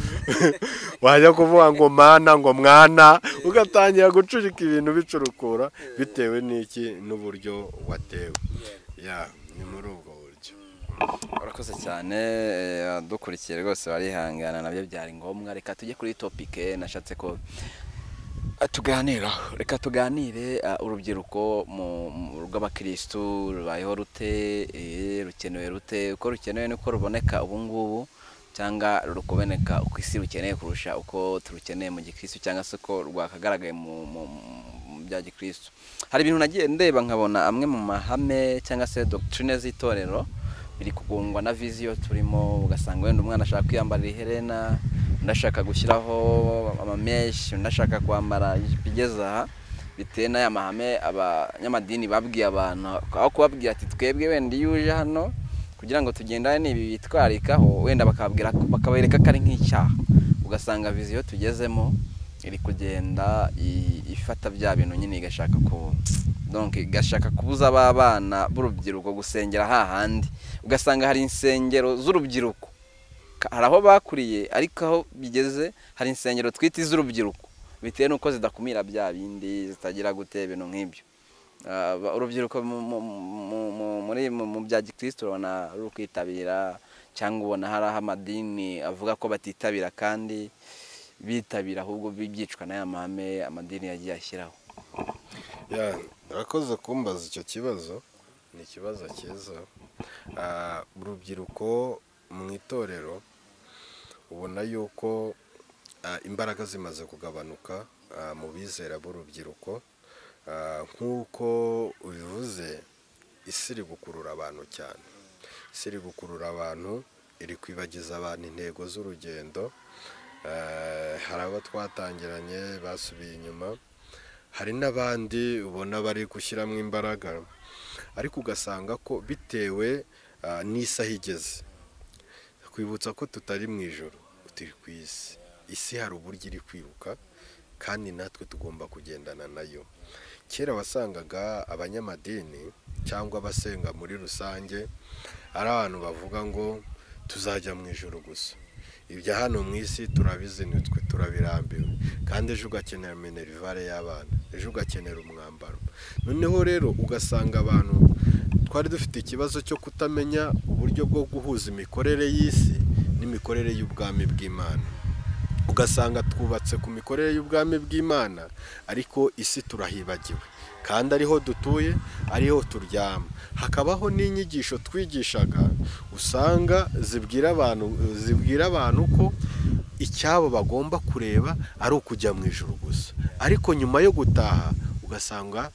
Speaker 1: wajya kuvuga ngo mana ngo mwana ugatangira gucurika ibintu bicurukura bitewe n'iki n'uburyo watewe ya ni muri ubwo buryo
Speaker 2: urakoze cyane eh, abadukurikiye rwose barihangana nabyo byari ngombwa reka tujye kuri topike nashatse ko ah, tuganiraho reka tuganire ah, urubyiruko mu- mu- rw'abakirisitu rubayeho rute eh, rukenewe rute uko rukenewe nuko ruboneka ubu ngubu cyangwa rukuboneka uko isi rukeneye kurusha uko turukeneye mu gikirisitu cyangwa se uko rwakagaragaye mu- mu mu bya gikirisitu hari ibintu nagiye ndeba nkabona amwe mu mahame cyangwa se doctrine z'itorero biri kugungwa na viziyo turimo ugasanga wenda umwana ashaka kwiyambarira iherena undi ashaka gushyiraho amameshi undi ashaka kwambara ijipo igeze aha bitewe n'aya mahame abanyamadini babwiye abantu aho kubabwira ati twebwe wenda iyo uje hano kugira ngo tugendane n'ibi bitwarikaho wenda bakababwira ko- bakabereka ko ari nk'icyaha ugasanga viziyo tugezemo iri kugenda i- ifata bya bintu nyine igashaka ku donc igashaka kubuza ba bana b'urubyiruko gusengera hahandi ugasanga hari insengero z'urubyiruko Ka- hari aho bakuriye ariko aho bigeze hari insengero twita iz'urubyiruko bitewe n'uko zidakumira bya bindi zitagira gute ibintu nk'ibyo Ah, ba- urubyiruko mu- mu- mu- mu- muri mu- mu bya gikristo urabona ruri kwitabira cyangwa ubona hari aho amadini avuga ko batitabira kandi bitabira ahubwo byicwa n'aya mahame amadini yagiye ashyiraho
Speaker 1: ya urakoze kumbaza icyo kibazo ni ikibazo cyiza Ah, urubyiruko mu itorero ubona yuko ah, imbaraga zimaze kugabanuka ah, mu bizera b'urubyiruko Ah, nk'uko ubivuze isi iri gukurura abantu cyane isi iri gukurura abantu iri kwibagiza abantu intego z'urugendo Ah, hari abo twatangiranye basubiye inyuma hari n'abandi ubona bari gushyiramo imbaraga ariko ugasanga ko bitewe ah, n'isaha igeze kwibutsa ko tutari mu ijoro turi ku isi isi hari uburyo iri kwiruka kandi natwe tugomba kugendana nayo kera wasangaga abanyamadini cyangwa abasenga muri rusange ari abantu bavuga ngo tuzajya mu ijoro gusa ibya hano mu isi turabizinitswe turabirambiwe kandi ejo ugakenera minerivare y'abana ejo ugakenera umwambaro noneho rero ugasanga abantu twari dufite ikibazo cyo kutamenya uburyo bwo guhuza imikorere y'isi n'imikorere y'ubwami bw'imana ugasanga twubatse ku mikorere y'ubwami bw'imana ariko isi turahibagiwe kandi ariho dutuye ariho turyama hakabaho n'inyigisho twigishaga usanga zibwira abantu zibwira abantu ko icyabo bagomba kureba ari ukujya mu ijoro gusa ariko nyuma yo gutaha ugasanga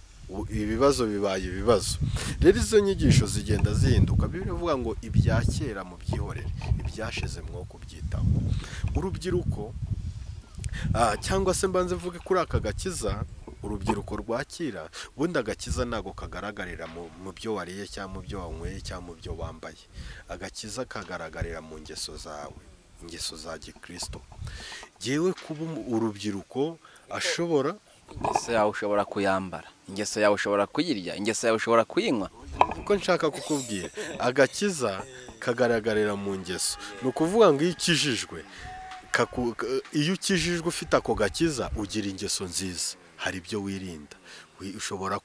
Speaker 1: ibibazo bibaye ibibazo rero izo nyigisho zigenda zihinduka bivuga ngo ibya kera mu byihorere ibyashize mwo kubyitaho urubyiruko cyangwa se mbanze mvuge kuri aka gakiza urubyiruko rwakira ubundi agakiza ntabwo kagaragarira mu byo wariye cyangwa mu byo wanyweye cyangwa mu byo wambaye agakiza kagaragarira mu ngeso zawe ingeso za gikirisito yewe kuba urubyiruko ashobora
Speaker 2: ingeso yawe ushobora kuyambara ingeso yawe ushobora kuyirya ingeso yawe ushobora kuyinywa
Speaker 1: kuko nshaka kukubwira agakiza kagaragarira mu ngeso ni ukuvuga ngo iyo ukijijwe iyo ukijijwe ufite ako gakiza ugira ingeso nziza hari ibyo wirinda ushobora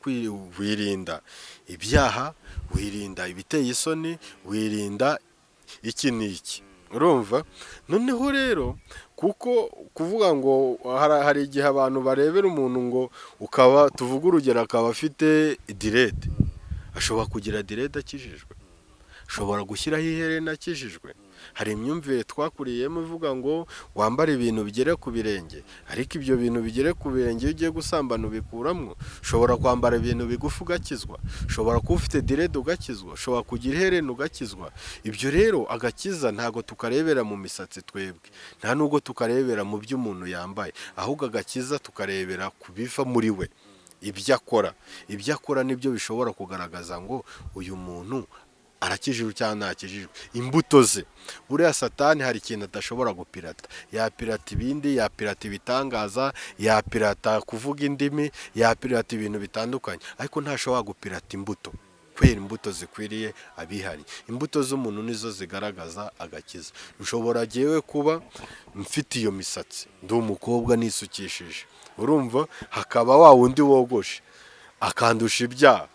Speaker 1: wirinda ibyaha wirinda ibiteye isoni wirinda iki n'iki urumva noneho rero kuko kuvuga ngo hari igihe abantu barebera umuntu ngo ukaba tuvuge urugero akaba afite direde ashobora kugira direde akijijwe ashobora gushyiraho iherena akijijwe hari imyumvire twakuriyemo ivuga ngo wambare ibintu bigere ku birenge ariko ibyo bintu bigere ku birenge iyo ugiye gusambana ubikuramwo ushobora kwambara ibintu bigufi ugakizwa ushobora kuba ufite direde ugakizwa ushobora kugira iherena ugakizwa ibyo rero agakiza ntabwo tukarebera mu misatsi twebwe nta nubwo tukarebera mu byo umuntu yambaye ahubwo agakiza tukarebera ku biva muri we ibyo akora ibyo akora nibyo bishobora kugaragaza ngo uyu muntu arakijijwe cyangwa ntakijijwe imbuto ze buriya satani hari ikintu adashobora gupirata yapirata ibindi yapirata ibitangaza yapirata kuvuga indimi yapirata ibintu bitandukanye ariko ntashobora gupirata imbuto kubera imbuto zikwiriye abihari imbuto z'umuntu nizo zigaragaza agakiza ushobora yewe kuba mfite iyo misatsi ndi umukobwa nisukishije urumva hakaba wa wundi wogoshe akandusha ibyaha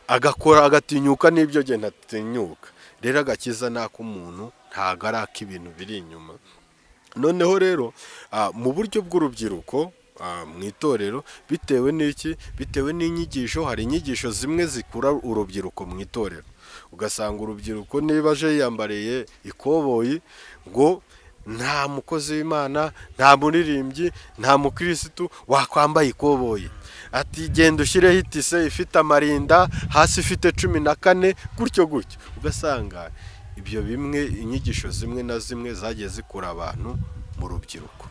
Speaker 1: agakora agatinyuka n'ibyo agenda atinyuka rero agakiza ni ak'umuntu ntabwo ari ak'ibintu biri inyuma noneho rero mu buryo bw'urubyiruko mu itorero bitewe n'iki bitewe n'inyigisho hari inyigisho zimwe zikura urubyiruko mu itorero ugasanga urubyiruko niba aje yiyambariye ikoboyi ngo nta mukozi w'imana nta muririmbyi nta mukirisitu wakwambaye ikoboyi ati genda ushyireho itise ifite amarinda hasi ifite cumi na kane gutyo gutyo ugasanga ibyo bimwe inyigisho zimwe na zimwe zagiye zikura abantu mu rubyiruko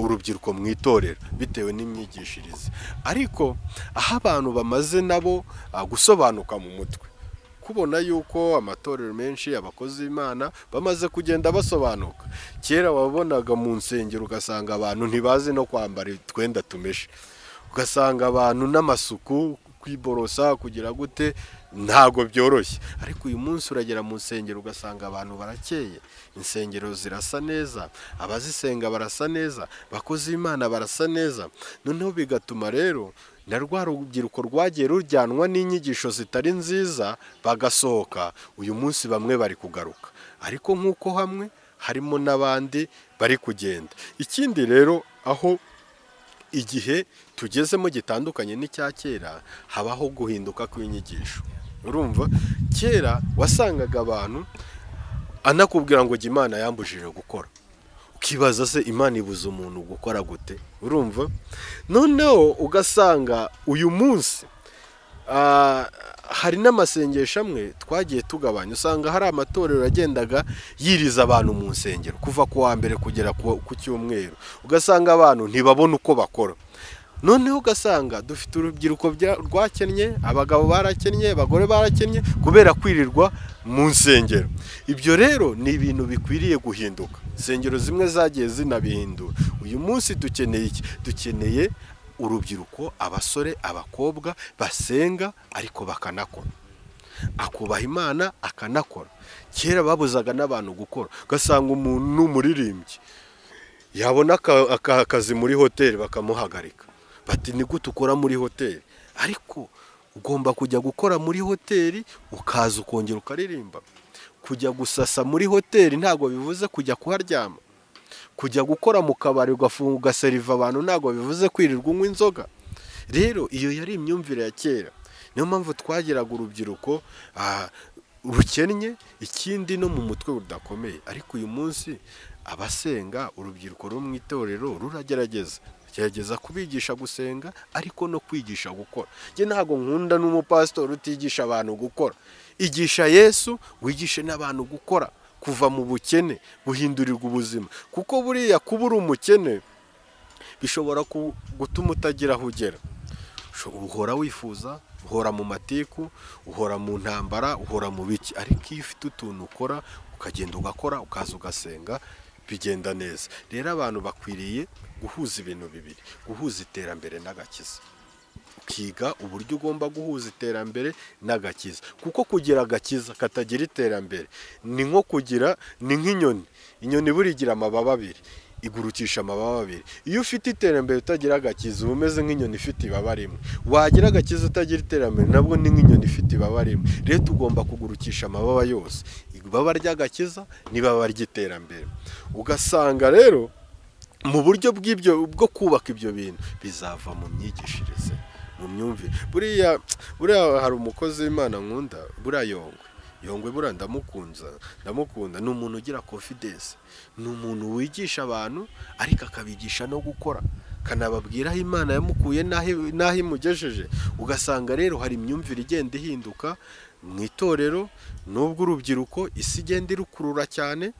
Speaker 1: urubyiruko mu itorero bitewe n'imyigishirize ariko aho abantu bamaze nabo gusobanuka mu mutwe kubona yuko amatorero menshi abakozi b'imana bamaze kugenda basobanuka kera wabonaga mu nsengero ugasanga abantu ntibazi no kwambara utwenda tumeshe ugasanga abantu n'amasuku kwiborosa kugira gute ntabwo byoroshye ariko uyu munsi uragera mu nsengero ugasanga abantu barakeye insengero zirasa neza abazisenga barasa neza abakozi b'imana barasa neza noneho bigatuma rero na rwa rubyiruko rwagiye rujyanwa n'inyigisho zitari nziza bagasohoka uyu munsi bamwe bari kugaruka ariko nk'uko hamwe harimo n'abandi bari kugenda ikindi rero aho igihe tugezemo gitandukanye n'icya kera habaho guhinduka kw'inyigisho urumva kera wasangaga abantu anakubwira ngo imana yambujije gukora ukibaza se imana ibuze umuntu gukora gute urumva noneho ugasanga uyu munsi hari n'amasengesho amwe twagiye tugabanya usanga hari amatorero agendaga yiriza abantu mu nsengero kuva ku wa mbere kugera ku cyumweru ugasanga abantu ntibabona uko bakora noneho ugasanga dufite urubyiruko bya- rwakennye abagabo barakennye abagore barakennye kubera kwirirwa mu nsengero ibyo rero ni ibintu bikwiriye guhinduka insengero zimwe zagiye zinabihindura uyu munsi dukeneye iki dukeneye urubyiruko abasore abakobwa basenga ariko bakanakora akubaha imana akanakora kera babuzaga n'abantu gukora ugasanga umuntu ni umuririmbyi yabona aka- aka- akazi muri hoteli bakamuhagarika bati ni gute ukora muri hoteli ariko ugomba kujya gukora muri hoteli ukaza ukongera ukaririmba kujya gusasa muri hoteli ntabwo bivuze kujya kuharyama kujya gukora mu kabari ugafunga ugaseriva abantu ntabwo bivuze kwirirwa unywa inzoga rero iyo yari imyumvire ya kera niyo mpamvu twagiraga urubyiruko ah, rukennye ikindi no mu mutwe rudakomeye ariko uyu munsi abasenga urubyiruko rwo mu itorero ruragerageza gerageza kubigisha gusenga ariko no kwigisha gukora njye ntabwo nkunda n'umupasitori utigisha abantu gukora igisha yesu wigishe n'abantu gukora kuva mu bukene buhindurirwa ubuzima kuko buriya kuba uri umukene bishobora ku- gutuma utagira aho ugera Usho- uhora wifuza uhora mu matiku uhora mu ntambara uhora mu biki ariko iyo ufite utuntu ukora ukagenda ugakora ukaza ugasenga bigenda neza rero abantu bakwiriye guhuza ibintu bibiri guhuza iterambere n'agakiza ukiga uburyo ugomba guhuza iterambere n'agakiza kuko kugira agakiza katagira iterambere ni nko kugira ni nk'inyoni inyoni buriya igira amababa abiri igurukisha amababa abiri iyo ufite iterambere utagira agakiza uba umeze nk'inyoni ifite ibaba rimwe wagira agakiza utagira iterambere nabwo ni nk'inyoni ifite ibaba rimwe rero tugomba kugurukisha amababa yose ibaba ry'agakiza n'ibaba ry'iterambere ugasanga rero mu buryo bw'ibyo bwo kubaka ibyo bintu bizava mu myigishirize mu myumvire buriya buriya hari umukozi w'imana nkunda buriya yongwe yongwe buriya ndamukunza ndamukunda ni umuntu ugira confidence ni umuntu wigisha abantu ariko akabigisha no gukora akanababwira aho imana yamukuye n'aho n'aho imugejeje ugasanga rero hari imyumvire igenda ihinduka mu itorero n'ubwo urubyiruko isi igenda irukurura cyane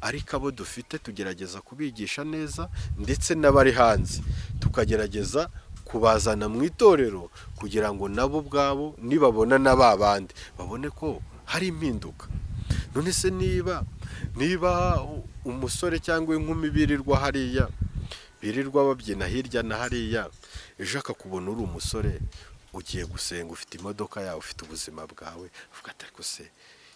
Speaker 1: ariko abo dufite tugerageza kubigisha neza ndetse n'abari hanze tukagerageza kubazana mu itorero kugira ngo nabo ubwabo nibabona na ba bandi babone ko hari impinduka none se niba niba umusore cyangwa inkumi birirwa hariya birirwa babyina hirya na hariya ejo akakubona uri umusore ugiye gusenga ufite imodoka yawe ufite ubuzima bwawe avuga ati ariko se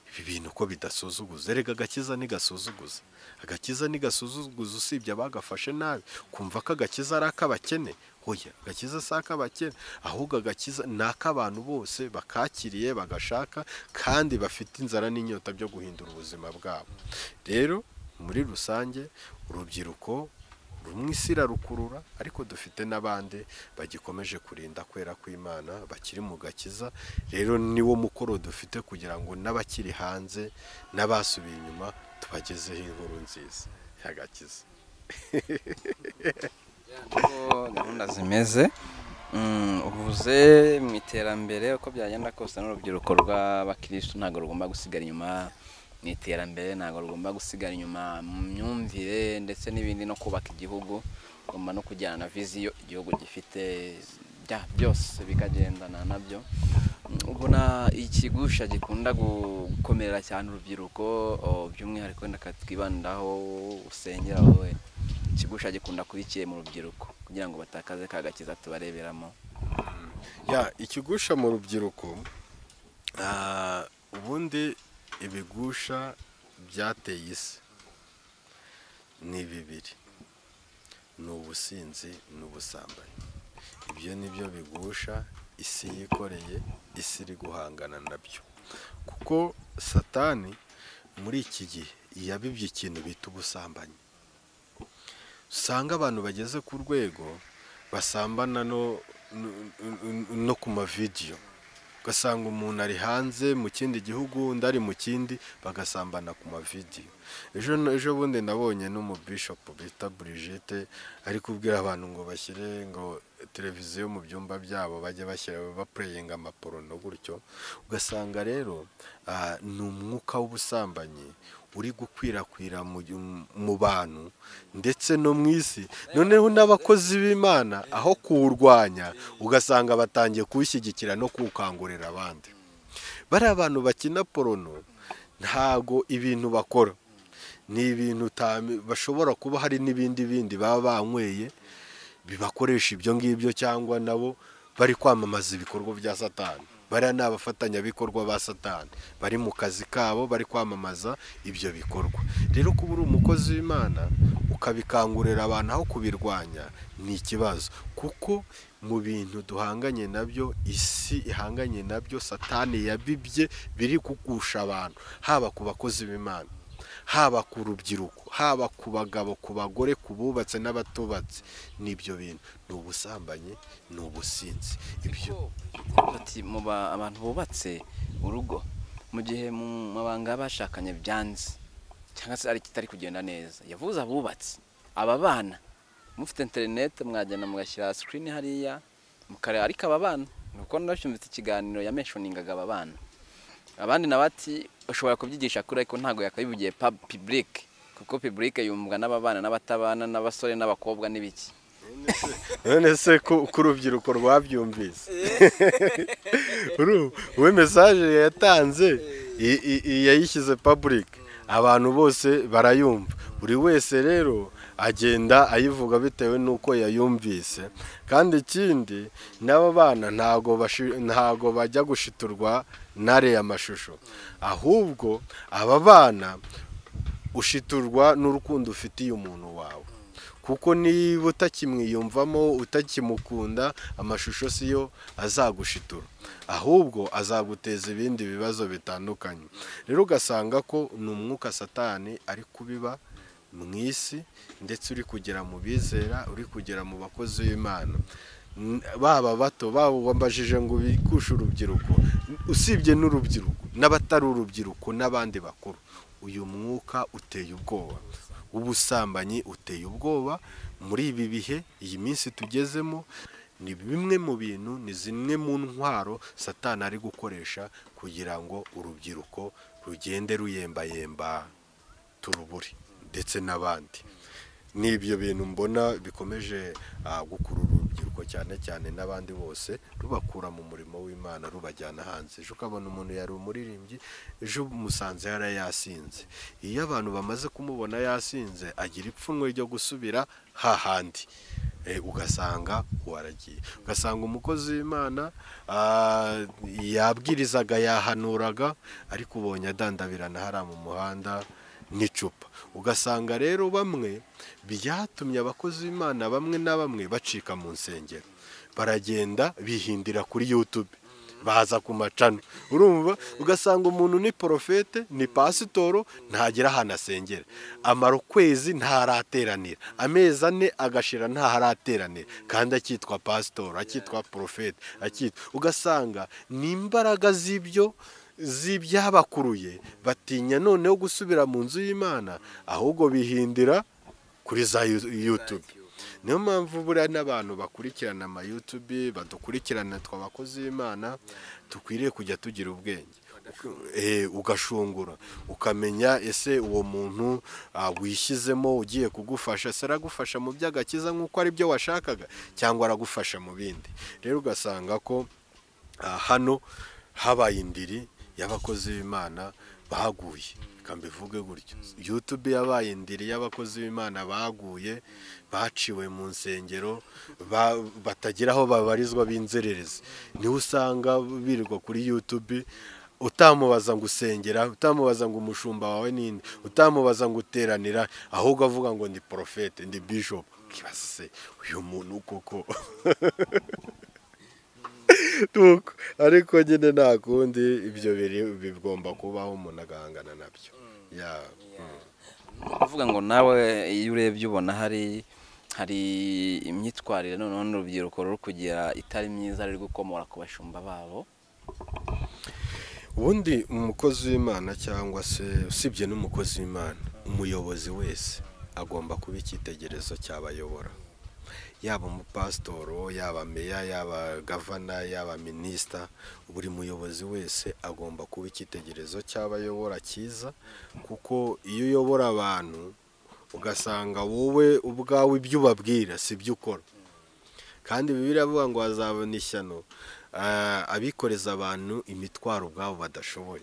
Speaker 1: ibi bintu ko bidasuzuguza erega agakiza ntigasuzuguza agakiza ntigasuzuguza usibye abagafashe nabi kumva ko agakiza ari ak'abakene oya agakiza si ak'abakene ahubwo agakiza ni ak'abantu bose bakakiriye bagashaka kandi bafite inzara n'inyota byo guhindura ubuzima bwabo rero muri rusange urubyiruko rumwe isi irarukurura ariko dufite n'abandi bagikomeje kurinda kwera kw'imana bakiri mu gakiza rero niwo mukoro dufite kugira ngo n'abakiri hanze n'abasubiye inyuma tubagezeho inkuru nziza y'agakiza
Speaker 2: uko gahunda zimeze Mm, uvuze mu iterambere uko byagenda kose n'urubyiruko rw'abakirisitu ntabwo rugomba gusigara inyuma mu iterambere ntabwo rugomba gusigara inyuma mu myumvire ndetse n'ibindi no kubaka igihugu ugomba no kujyana na viziyo igihugu gifite bya byose bikagendana nabyo Mm, ubona ikigusha gikunda gukomerera cyane urubyiruko o, by'umwihariko wenda twibandaho usengera wowe ikigusha gikunda kuba ikiye mu rubyiruko kugira ngo batakaze ka gakiza tubareberamo
Speaker 1: ya ikigusha mu rubyiruko ah, ubundi ibigusha byateye isi ni bibiri ni ubusinzi ni ubusambanyi ibyo ni byo bigusha isi yikoreye isi iri guhangana nabyo kuko satani muri iki gihe yabibye ikintu bita ubusambanyi usanga abantu bageze ku rwego basambana no, n- n- n- no ku mavidiyo ugasanga umuntu ari hanze mu kindi gihugu undi ari mu kindi bagasambana ku mavidiyo ejo ejo bundi nabonye n'umubishopu bita Brigitte ari kubwira abantu ngo bashyire ngo televiziyo mu byumba byabo bajya bashyira bapureyinga amaporono gutyo ugasanga rero ah, ni umwuka w'ubusambanyi uri gukwirakwira mu mu bantu ndetse no mu isi noneho n'abakozi b'imana aho kuwurwanya ugasanga batangiye kuwushyigikira no kuwukangurira abandi bariya abantu bakina porono ntago ibintu bakora ni ibintu utam- bashobora kuba hari n'ibindi bindi baba banyweye bibakoresha ibyo ngibyo cyangwa nabo bari kwamamaza ibikorwa bya satani bariya ni abafatanyabikorwa ba satani bari mu kazi kabo bari kwamamaza ibyo bikorwa rero kuba uri umukozi w'imana ukabikangurira abantu aho kubirwanya ni ikibazo kuko mu bintu duhanganye nabyo isi ihanganye nabyo satani yabibye biri kugusha abantu haba ku bakozi b'imana haba ku rubyiruko haba ku bagabo ku bagore ku bubatse n'abatubatse n'ibyo bintu ni ubusambanyi ni ubusinzi ibyo
Speaker 2: bati muba abantu bubatse urugo mu gihe mu mabanga bashakanye byanze cyangwa se ari kitari kugenda neza yavuze abubatse aba bana mufite interineti mwagenda mugashyira sikirini hariya mukareba ariko aba bana kuko narashyumvise ikiganiro yamenshoningaga aba bana abandi na bati ushobora kubyigisha kuri ariko ntabwo yakabivugiye pibulike kuko pibulike yumvwa n'ababana n'abatabana n'abasore n'abakobwa n'ibiki
Speaker 1: none se ko ko urubyiruko rwabyumvise Uru- uwe mesaje yatanze i- i- i- yayishyize public abantu bose barayumva buri wese rero agenda ayivuga bitewe n'uko yayumvise kandi ikindi n'aba bana ntago bashi- ntago bajya gushiturwa n'ariya mashusho ahubwo aba bana ushiturwa n'urukundo ufitiye umuntu wawe kuko niba utakimwiyumvamo utakimukunda amashusho siyo azagushitura ahubwo azaguteza ibindi bibazo bitandukanye rero ugasanga ko ni umwuka satani ari kubiba mu isi ndetse uri kugera mu bizera uri kugera mu bakozi b'imana N- baba bato baba wambajije ngo bikushe urubyiruko usibye n'urubyiruko n'abatari urubyiruko n'abandi bakuru uyu mwuka uteye ubwoba w'ubusambanyi uteye ubwoba muri ibi bihe iyi minsi tugezemo ni bimwe mu bintu ni zimwe mu ntwaro satani ari gukoresha kugira ngo urubyiruko rugende ruyembayemba turubure ndetse n'abandi ni ibyo bintu mbona bikomeje ah, gukurura urubyiruko cyane cyane n'abandi bose rubakura mu murimo w'imana rubajyana hanze ejo ukabona umuntu yari umuririmbyi ejo umusanze yari yasinze iyo abantu bamaze kumubona yasinze agira ipfunwe ryo gusubira hahandi Eh, ugasanga waragiye ugasanga umukozi w'imana ah, yabwirizaga yahanuraga ariko ubonye adandabirana hariya mu muhanda n'icupa ugasanga rero bamwe byatumye abakozi b'imana bamwe na bamwe bacika mu nsengero baragenda bihindira kuri yutube baza ku macano urumva ugasanga umuntu ni porofete ni pasitoro ntagera ahantu asengera amara ukwezi ntarateranira amezi ane agashira ntaharateranira kandi akitwa pasitoro akitwa porofete akitwa ugasanga ni imbaraga z'ibyo z'ibyabakuruye batinya noneho gusubira mu nzu y'imana ahubwo bihindira kuri za Yu- yutube niyo mpamvu buriya n'abantu bakurikirana ama yutube badukurikirana twabakozi b'imana dukwiriye kujya tugira ubwenge Eh, ugashungura ukamenya ese uwo muntu ah, wishyizemo ugiye kugufasha se aragufasha mu by'agakiza nk'uko ari byo washakaga cyangwa aragufasha mu bindi rero ugasanga ko Ah, hano habaye indiri y'abakozi b'imana baguye reka mbivuge gutyo yutube yabaye indiri y'abakozi b'imana baguye baciwe mu nsengero ba- batagira aho babarizwa b'inzererezi niho usanga birirwa kuri yutube utamubaza ngo usengera utamubaza ngo umushumba wawe ninde utamubaza ngo uteranira ahubwo avuga ngo ndi porofete ndi bishop ukibaza se uyu muntu koko Nuko, ariko nyine nta kundi ibyo biri bigomba kubaho umuntu agahangana nabyo ya mm.
Speaker 2: kuvuga ngo nawe iyo urebye ubona hari hari imyitwarire noneho n'urubyiruko ruri kugira itari myiza ruri gukomora ku bashumba babo
Speaker 1: ubundi umukozi w'imana cyangwa se usibye n'umukozi w'imana umuyobozi wese agomba kuba icyitegererezo cyabayobora yaba umupasitoro yaba meya yaba gavana yaba minisita buri muyobozi wese agomba kuba icyitegererezo cy'abayobora cyiza kuko iyo uyobora abantu ugasanga wowe ubwawe ibyo ubabwira si byo ukora kandi bibiri avuga ngo hazabona ishyano ah, abikoreza abantu imitwaro ubwabo badashoboye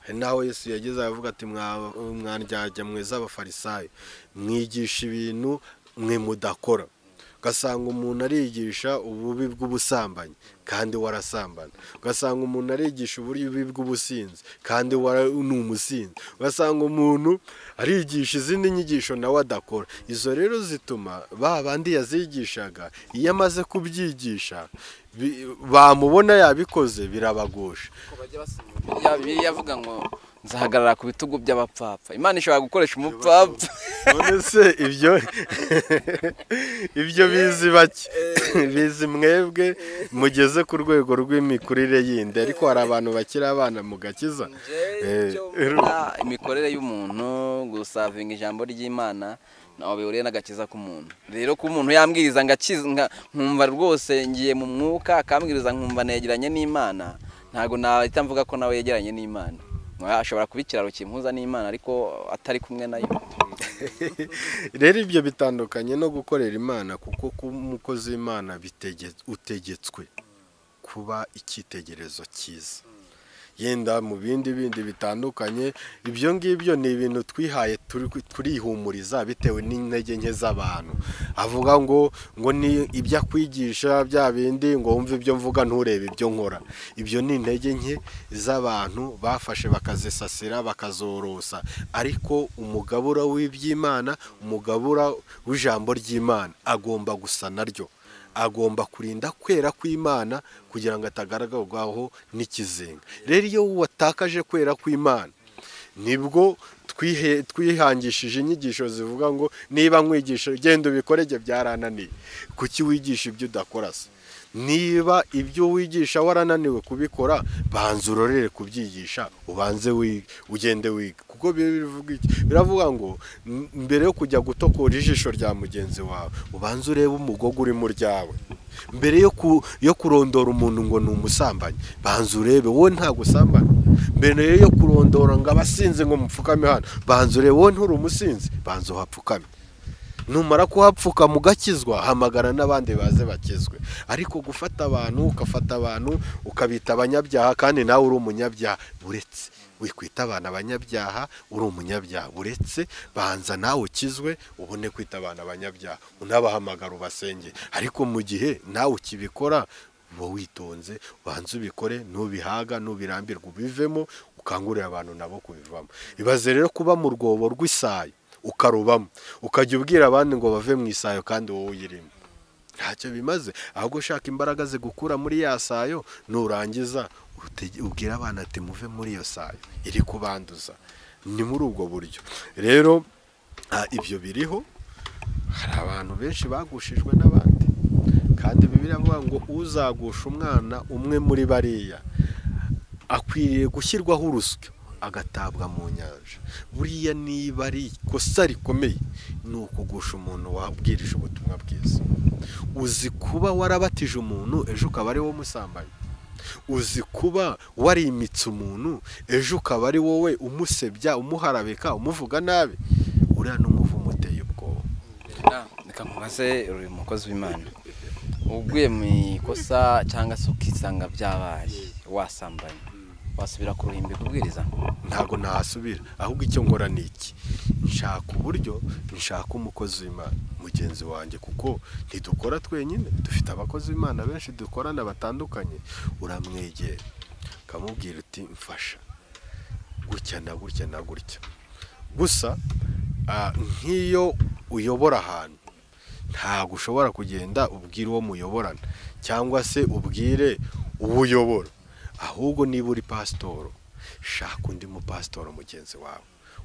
Speaker 1: hari n'aho yesu yageze avuga ati "Mwa- mwandyajya mweza abafarisayo mwigisha ibintu mwe mudakora ugasanga umuntu arigisha ububi bw'ubusambanyi kandi warasambana ugasanga umuntu arigisha ububi bw'ubusinzi kandi wara ni umusinzi ugasanga umuntu arigisha izindi nyigisho nawe adakora izo rero zituma ba bandi yazigishaga iyo amaze kubyigisha bi- bamubona yabikoze birabagusha
Speaker 2: ya bibiliya avuga ngo nzahagarara ku bitugu by'abapfapfa imana ishobora gukoresha umupfapfa
Speaker 1: none se ibyo ibyo bizi bake bizi mwebwe mugeze ku rwego rw'imikurire yindi ariko hari abantu bakiri abana mu gakiza Eh,
Speaker 2: Ah, imikorere y'umuntu gusavinga ijambo ry'imana ntaho bihuriye n'agakiza k'umuntu rero ko umuntu yambwiriza ngakiza nga- nkumva rwose ngiye mu mwuka akambwiriza nkumva negeranye n'imana ntabwo nahita mvuga ko nawe yegeranye n'imana Mwa- ashobora kuba ikiraro kimpuza n'imana ariko atari kumwe nayo
Speaker 1: rero ibyo bitandukanye no gukorera imana kuko kuba umukozi w'imana bitege- utegetswe kuba icyitegererezo cyiza yenda mu bindi bindi bitandukanye ibyo ngibyo ni ibintu twihaye turi- turihumuriza bitewe n'intege nke z'abantu avuga ngo ngo ni ibyo akwigisha bya bindi ngo wumve ibyo mvuga nturebe ibyo nkora ibyo ni intege nke z'abantu bafashe bakazisasira bakazorosa ariko umugabura w'iby'imana umugabura w'ijambo ry'imana agomba gusa naryo agomba kurinda kwera kw'imana kugira ngo atagaragarwaho n'ikizenga rero iyo watakaje kwera kw'imana nibwo twihe- twihangishije inyigisho zivuga ngo niba nkwigisha genda ubikore ibyo byarananiye kuki wigisha ibyo udakora se niba ibyo wigisha warananiwe kubikora banza urorere kubyigisha ubanze wige ugende wiga kuko biravuga iki biravuga ngo "M- mbere yo kujya gutokora ijisho rya mugenzi wawe ubanze urebe umugogo uri mu ryawe mbere yo ku- yo kurondora umuntu ngo ni umusambanyi banza urebe wowe nta gusambana mbere yo kurondora ngo abasinzi ngo mupfukame hano banza urebe wowe nturi umusinzi banza uhapfukame numara kuhapfukama ugakizwa hamagara n'abandi baze bakizwe ariko gufata abantu ugafata abantu ukabita abanyabyaha kandi nawe uri umunyabyaha buretse wikwita abana abanyabyaha uri umunyabyaha buretse banza nawe ukizwe ubone kwita abantu abanyabyaha unabahamagara ubasenge ariko mu gihe nawe ukibikora uba witonze ubanze ubikore nubihaga nubirambirwa ubivemo ukangurira abantu nabo kubivamo ibaze rero kuba mu rwobo rw'isayo ukarubamo ukajya ubwira abandi ngo bave mu isayo kandi wowe uyirimo ntacyo bimaze ahubwo ushaka imbaraga zigukura muri ya sayo nurangiza utege- ubwire abana ati muve muri iyo sayo iri kubanduza ni muri ubwo buryo rero ah, ibyo biriho hari abantu benshi bagushijwe n'abandi kandi bibiri avuga ngo uzagusha umwana umwe muri bariya akwiriye gushyirwaho urusyo agatabwa mu nyanja buriya niba ari ikosa rikomeye ni ukugusha umuntu wabwirije ubutumwa bwiza uzi kuba warabatije umuntu ejo ukaba ari wowe umusambanyi uzi kuba warimitse umuntu ejo ukaba ari wowe umusebya umuharabika umuvuga nabi uriya n'umuvumo uteye ubwoba
Speaker 2: Ah, reka nkubaze uri umukozi w'imana uguye mu ikosa cyangwa se ukisanga byabaye wasambanye wasubira ku ruhimbi kubwiriza
Speaker 1: ntabwo nahasubira ahubwo icyo nkora ni iki nshaka uburyo nshaka umukozi w'imana mugenzi wanjye kuko ntidukora twenyine dufite abakozi b'imana benshi dukorana batandukanye uramwegera ukamubwira uti mfasha gutya na gutya na gutya gusa ah, nk'iyo uyobora ahantu ntabwo ushobora kugenda ubwira uwo muyoborana cyangwa se ubwire uwo uyobora ahubwo niba uri pasitoro shaka undi mupasitoro mugenzi wawe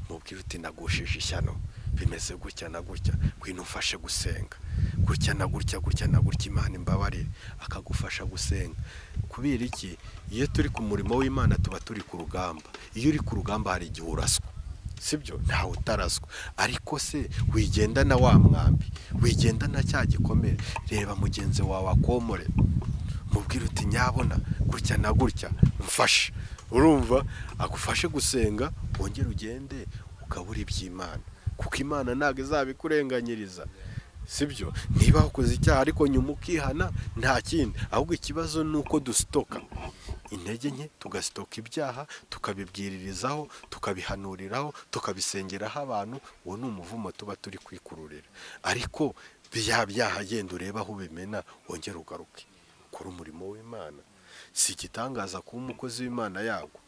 Speaker 1: umubwire uti nagushije ishyano bimeze gutya na gutya ngwino ufashe gusenga gutya na gutya gutya na gutya imana imbabarire akagufasha gusenga kubera iki iyo turi ku murimo w'imana tuba turi ku rugamba iyo uri ku rugamba hari igihe uraswa sibyo ntawe utaraswa ariko se wigenda na wa mwambi wigenda na cya gikomere reba mugenzi wawe akomore mubwire uti nyabona gutya na gutya mfashe urumva agufashe gusenga wongere ugende ukabura iby'imana kuko imana ntabwo izabikurenganyiriza sibyo niba wakoze icyaha ariko nyuma ukihana nta kindi ahubwo ikibazo ni uko dusitoka intege nke tugasitoka ibyaha tukabibwiririzaho tukabihanuriraho tukabisengeraho abantu uwo ni umuvumo tuba turi kwikururira ariko bya byaha genda urebe aho ubimena wongere ugaruke ukora umurimo w'imana si igitangaza kuba umukozi w'imana yagwa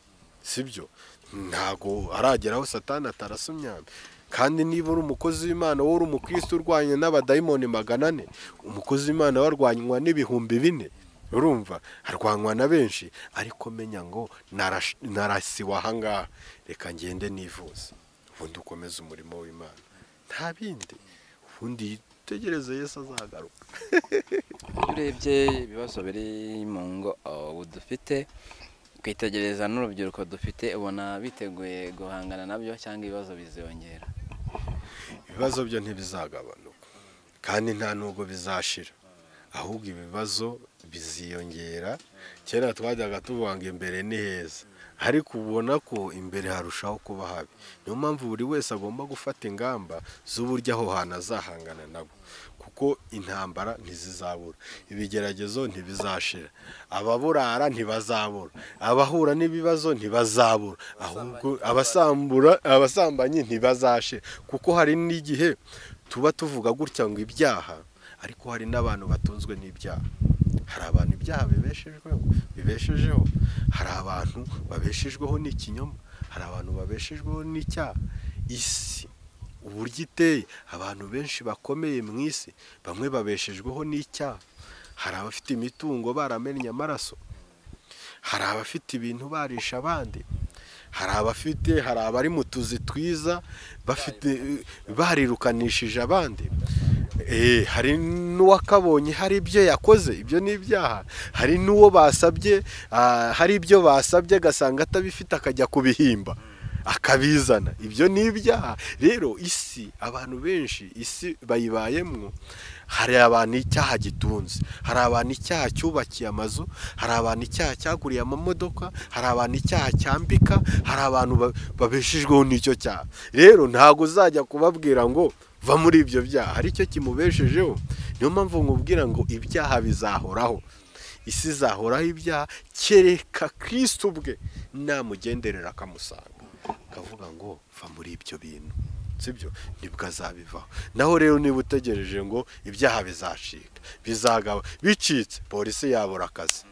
Speaker 1: sibyo ntago arageraho satani atarasumyana kandi niba uri umukozi w'imana wowe uri umukristo urwanya n'abadayimoni magana ane umukozi w'imana we arwanywa n'ibihumbi bine urumva arwanywa na benshi ariko menya ngo narash- narasiwe ahangaha reka ngende nivuze ubundi ukomeze umurimo w'imana nta bindi ubundi tegereze yesu azagaruka
Speaker 2: iyo urebye ibibazo biri mu ngo oh, ubu dufite twitegereza n'urubyiruko dufite ubona biteguye guhangana nabyo cyangwa ibibazo biziyongera
Speaker 1: ibibazo byo ntibizagabanuka kandi nta nubwo bizashira ahubwo ibibazo biziyongera kera twajyaga tuvuga ngo imbere ni heza ariko ubona ko imbere harushaho kuba habi niyo mpamvu buri wese agomba gufata ingamba z'uburyo aho hantu azahangana nabo kuko intambara ntizizabura ibigeragezo ntibizashira ababurara ntibazabura abahura n'ibibazo ntibazabura ahubwo abasambura abasambanyi ntibazashira kuko hari n'igihe tuba tuvuga gutya ngo ibyaha ariko hari n'abantu batunzwe n'ibyaha hari abantu ibyaha bibeshejweho bibeshejeho hari abantu babeshejweho n'ikinyoma hari abantu babeshejweho n'icyaha isi uburyo iteye abantu benshi bakomeye mu isi bamwe babeshejweho n'icyaha hari abafite imitungo baramennye amaraso hari abafite ibintu barisha abandi hari abafite hari abari mu tuzi twiza bafite barirukanishije abandi Eh, hari n'uwakabonye hari ibyo yakoze ibyo ni ibyaha hari n'uwo basabye ah, hari ibyo basabye agasanga atabifite akajya kubihimba akabizana ibyo ni ibyaha rero isi abantu benshi isi bayibayemo hari abantu icyaha gitunze hari abantu icyaha cyubakiye amazu hari abantu icyaha cyaguriye amamodoka hari abantu icyaha cyambika hari abantu ba- babeshejweho n'icyo cyaha rero ntabwo uzajya kubabwira ngo va muri ibyo byaha hari icyo kimubeshejeho niyo mpamvu nkubwira ngo ibyaha bizahoraho isi izahoraho ibyaha kereka kirisito ubwe namugenderera akamusanga akavuga ngo va muri ibyo bintu sibyo nibwo azabivaho naho rero niba utegereje ngo ibyaha bizacika bizagaba bicitse polisi yabura akazi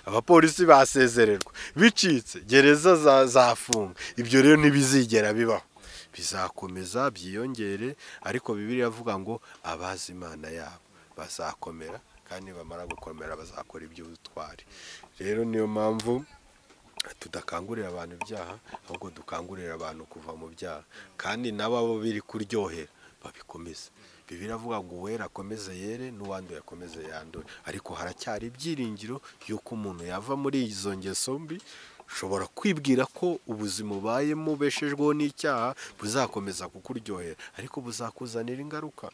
Speaker 1: abapolisi basezererwa bicitse gereza za- zafunga ibyo rero ntibizigera bibaho bizakomeza byiyongere ariko bibiri avuga ngo abazi imana yabo bazakomera kandi bamara gukomera bazakora iby'ubutwari rero niyo mpamvu tudakangurira abantu ibyaha ahubwo dukangurira abantu kuva mu byaha kandi nabo abo biri kuryohera babikomeze bibiri avuga ngo uwera akomeze yere n'uwanduye akomeze yandure ariko haracyari ibyiringiro y'uko umuntu yava muri izo ngeso mbi ushobora kwibwira ko ubuzima ubayemo ubeshejweho n'icyaha buzakomeza kukuryohera ariko buzakuzanira ingaruka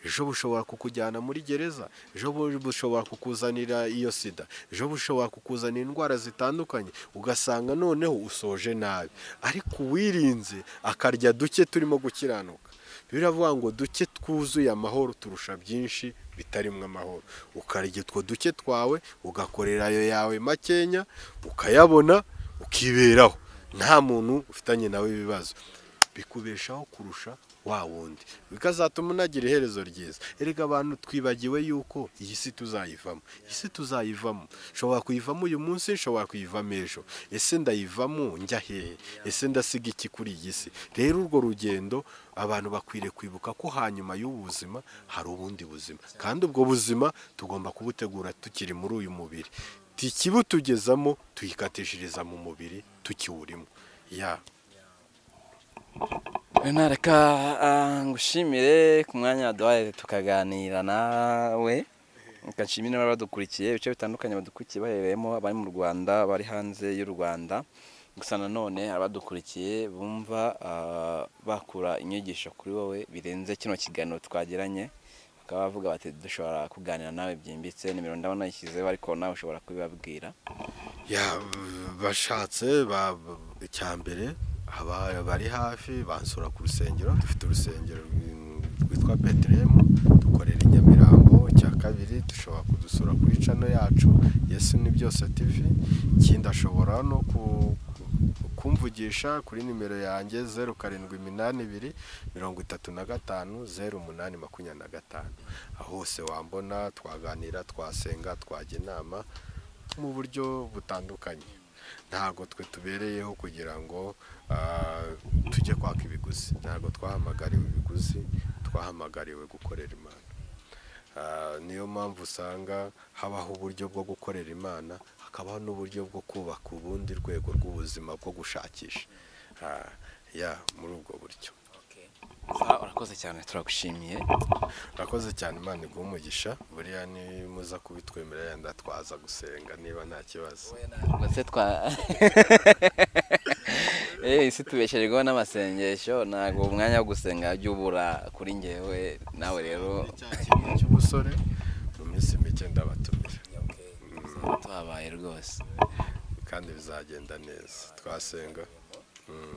Speaker 1: ejo bushobora kukujyana muri gereza ejo bu- bushobora kukuzanira iyo sida ejo bushobora kukuzanira indwara zitandukanye ugasanga noneho usoje nabi ariko uwirinze akarya duke turimo gukiranuka biravuga ngo duke twuzuye amahoro turusha byinshi bitarimo amahoro ukarya utwo duke twawe ugakorera ayo yawe makenya ukayabona ukiberaho nta muntu ufitanye nawe ibibazo bikubeshaho kurusha wa wundi bikazatuma unagira iherezo ryiza erega abantu twibagiwe yuko iyi si tuzayivamo iyi si tuzayivamo nshobora kuyivamo uyu munsi nshobora kuyivamo ejo ese ndayivamo njya hehe ese ndasiga iki kuri iyi si rero urwo rugendo abantu bakwiriye kwibuka ko hanyuma y'ubu buzima hari ubundi buzima kandi ubwo buzima tugomba kubutegura tukiri muri uyu mubiri tikibutugezamo tuyikatishiriza mu mubiri tukiwurimo ya
Speaker 2: nareka ah, ngushimire ku mwanya waduhaye tukaganira nawe ngashimire n'abadukurikiye ibice bitandukanye badukurikiye baherereyemo abari mu rwanda abari hanze y'u rwanda gusa nanone hari abadukurikiye bumva ah, bakura inyigisho kuri wowe birenze kino kiganiro twagiranye bakaba bavuga bati dushobora kuganira nawe byimbitse nimero ndabona yishyizeho ariko nawe ushobora kubibabwira
Speaker 1: Ya, bashatse ba- icyambere aba- bari hafi bansura ku rusengero dufite urusengero rwi- rwitwa peteremu dukorera i nyamirambo icya kabiri dushobora kudusura kuri cano yacu yesu ni byose tv ikindi ashobora no ku- ku- kumvugisha kuri nimero yanjye zeru karindwi iminani ibiri mirongo itatu na gatanu zeru umunani makumyabiri na gatanu aho hose wambona twaganira twasenga twajya inama mu buryo butandukanye ntabwo twe tubereyeho kugira ngo ah, tujye kwaka ibiguzi ntabwo twahamagariwe ibiguzi twahamagariwe gukorera imana Ah, niyo mpamvu usanga habaho uburyo bwo gukorera imana hakabaho n'uburyo bwo kubaka ubundi rwego rw'ubuzima bwo gushakisha Ah, ya muri ubwo buryo
Speaker 2: Sa- urakoze cyane turagushimiye
Speaker 1: urakoze cyane imana iguha umugisha buriya nimuza kubitwemerera yenda twaza gusenga niba nta kibazo
Speaker 2: ndetse twa Eh, isi tubeshererwaho n'amasengesho ntabwo umwanya wo gusenga jya ubura kuri ngewe nawe rero
Speaker 1: cya kintu cy'umusore mu minsi mike ndabatumira
Speaker 2: tuhabaye rwose
Speaker 1: kandi bizagenda neza twasenga Mm.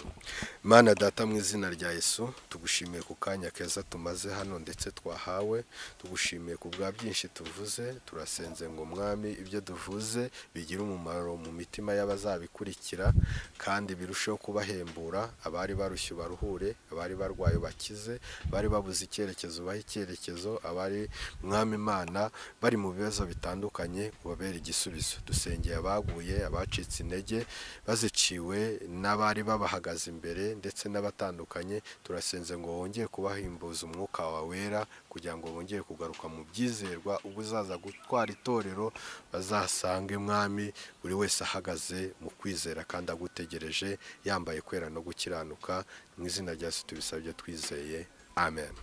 Speaker 1: mana data mu izina rya yesu tugushimiye ku kanya keza tumaze hano ndetse twahawe tugushimiye ku bwa byinshi tuvuze turasenze ngo mwami ibyo duvuze bigire umumaro mu mitima y'abazabikurikira kandi birusheho kubahembura abari barushye baruhure abari barwaye bakize bari babuze icyerekezo bahe icyerekezo abari mwami imana bari mu bibazo bitandukanye ubabere igisubizo dusengeye abaguye abacitse intege baziciwe n'abari babahagaze imbere ndetse n'abatandukanye turasenze ngo wongere kubahimbuza umwuka wawe wera kugira ngo bongere kugaruka mu byizerwa ubwo uzaza gutwara itorero bazasange mwami buri wese ahagaze mu kwizera kandi agutegereje yambaye kwera no gukiranuka mu izina rya Yesu tubisabye twizeye amen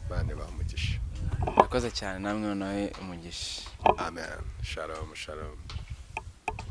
Speaker 1: bane bamugisha
Speaker 2: urakoze cyane namwe nawe umugisha
Speaker 1: amen shalom shalom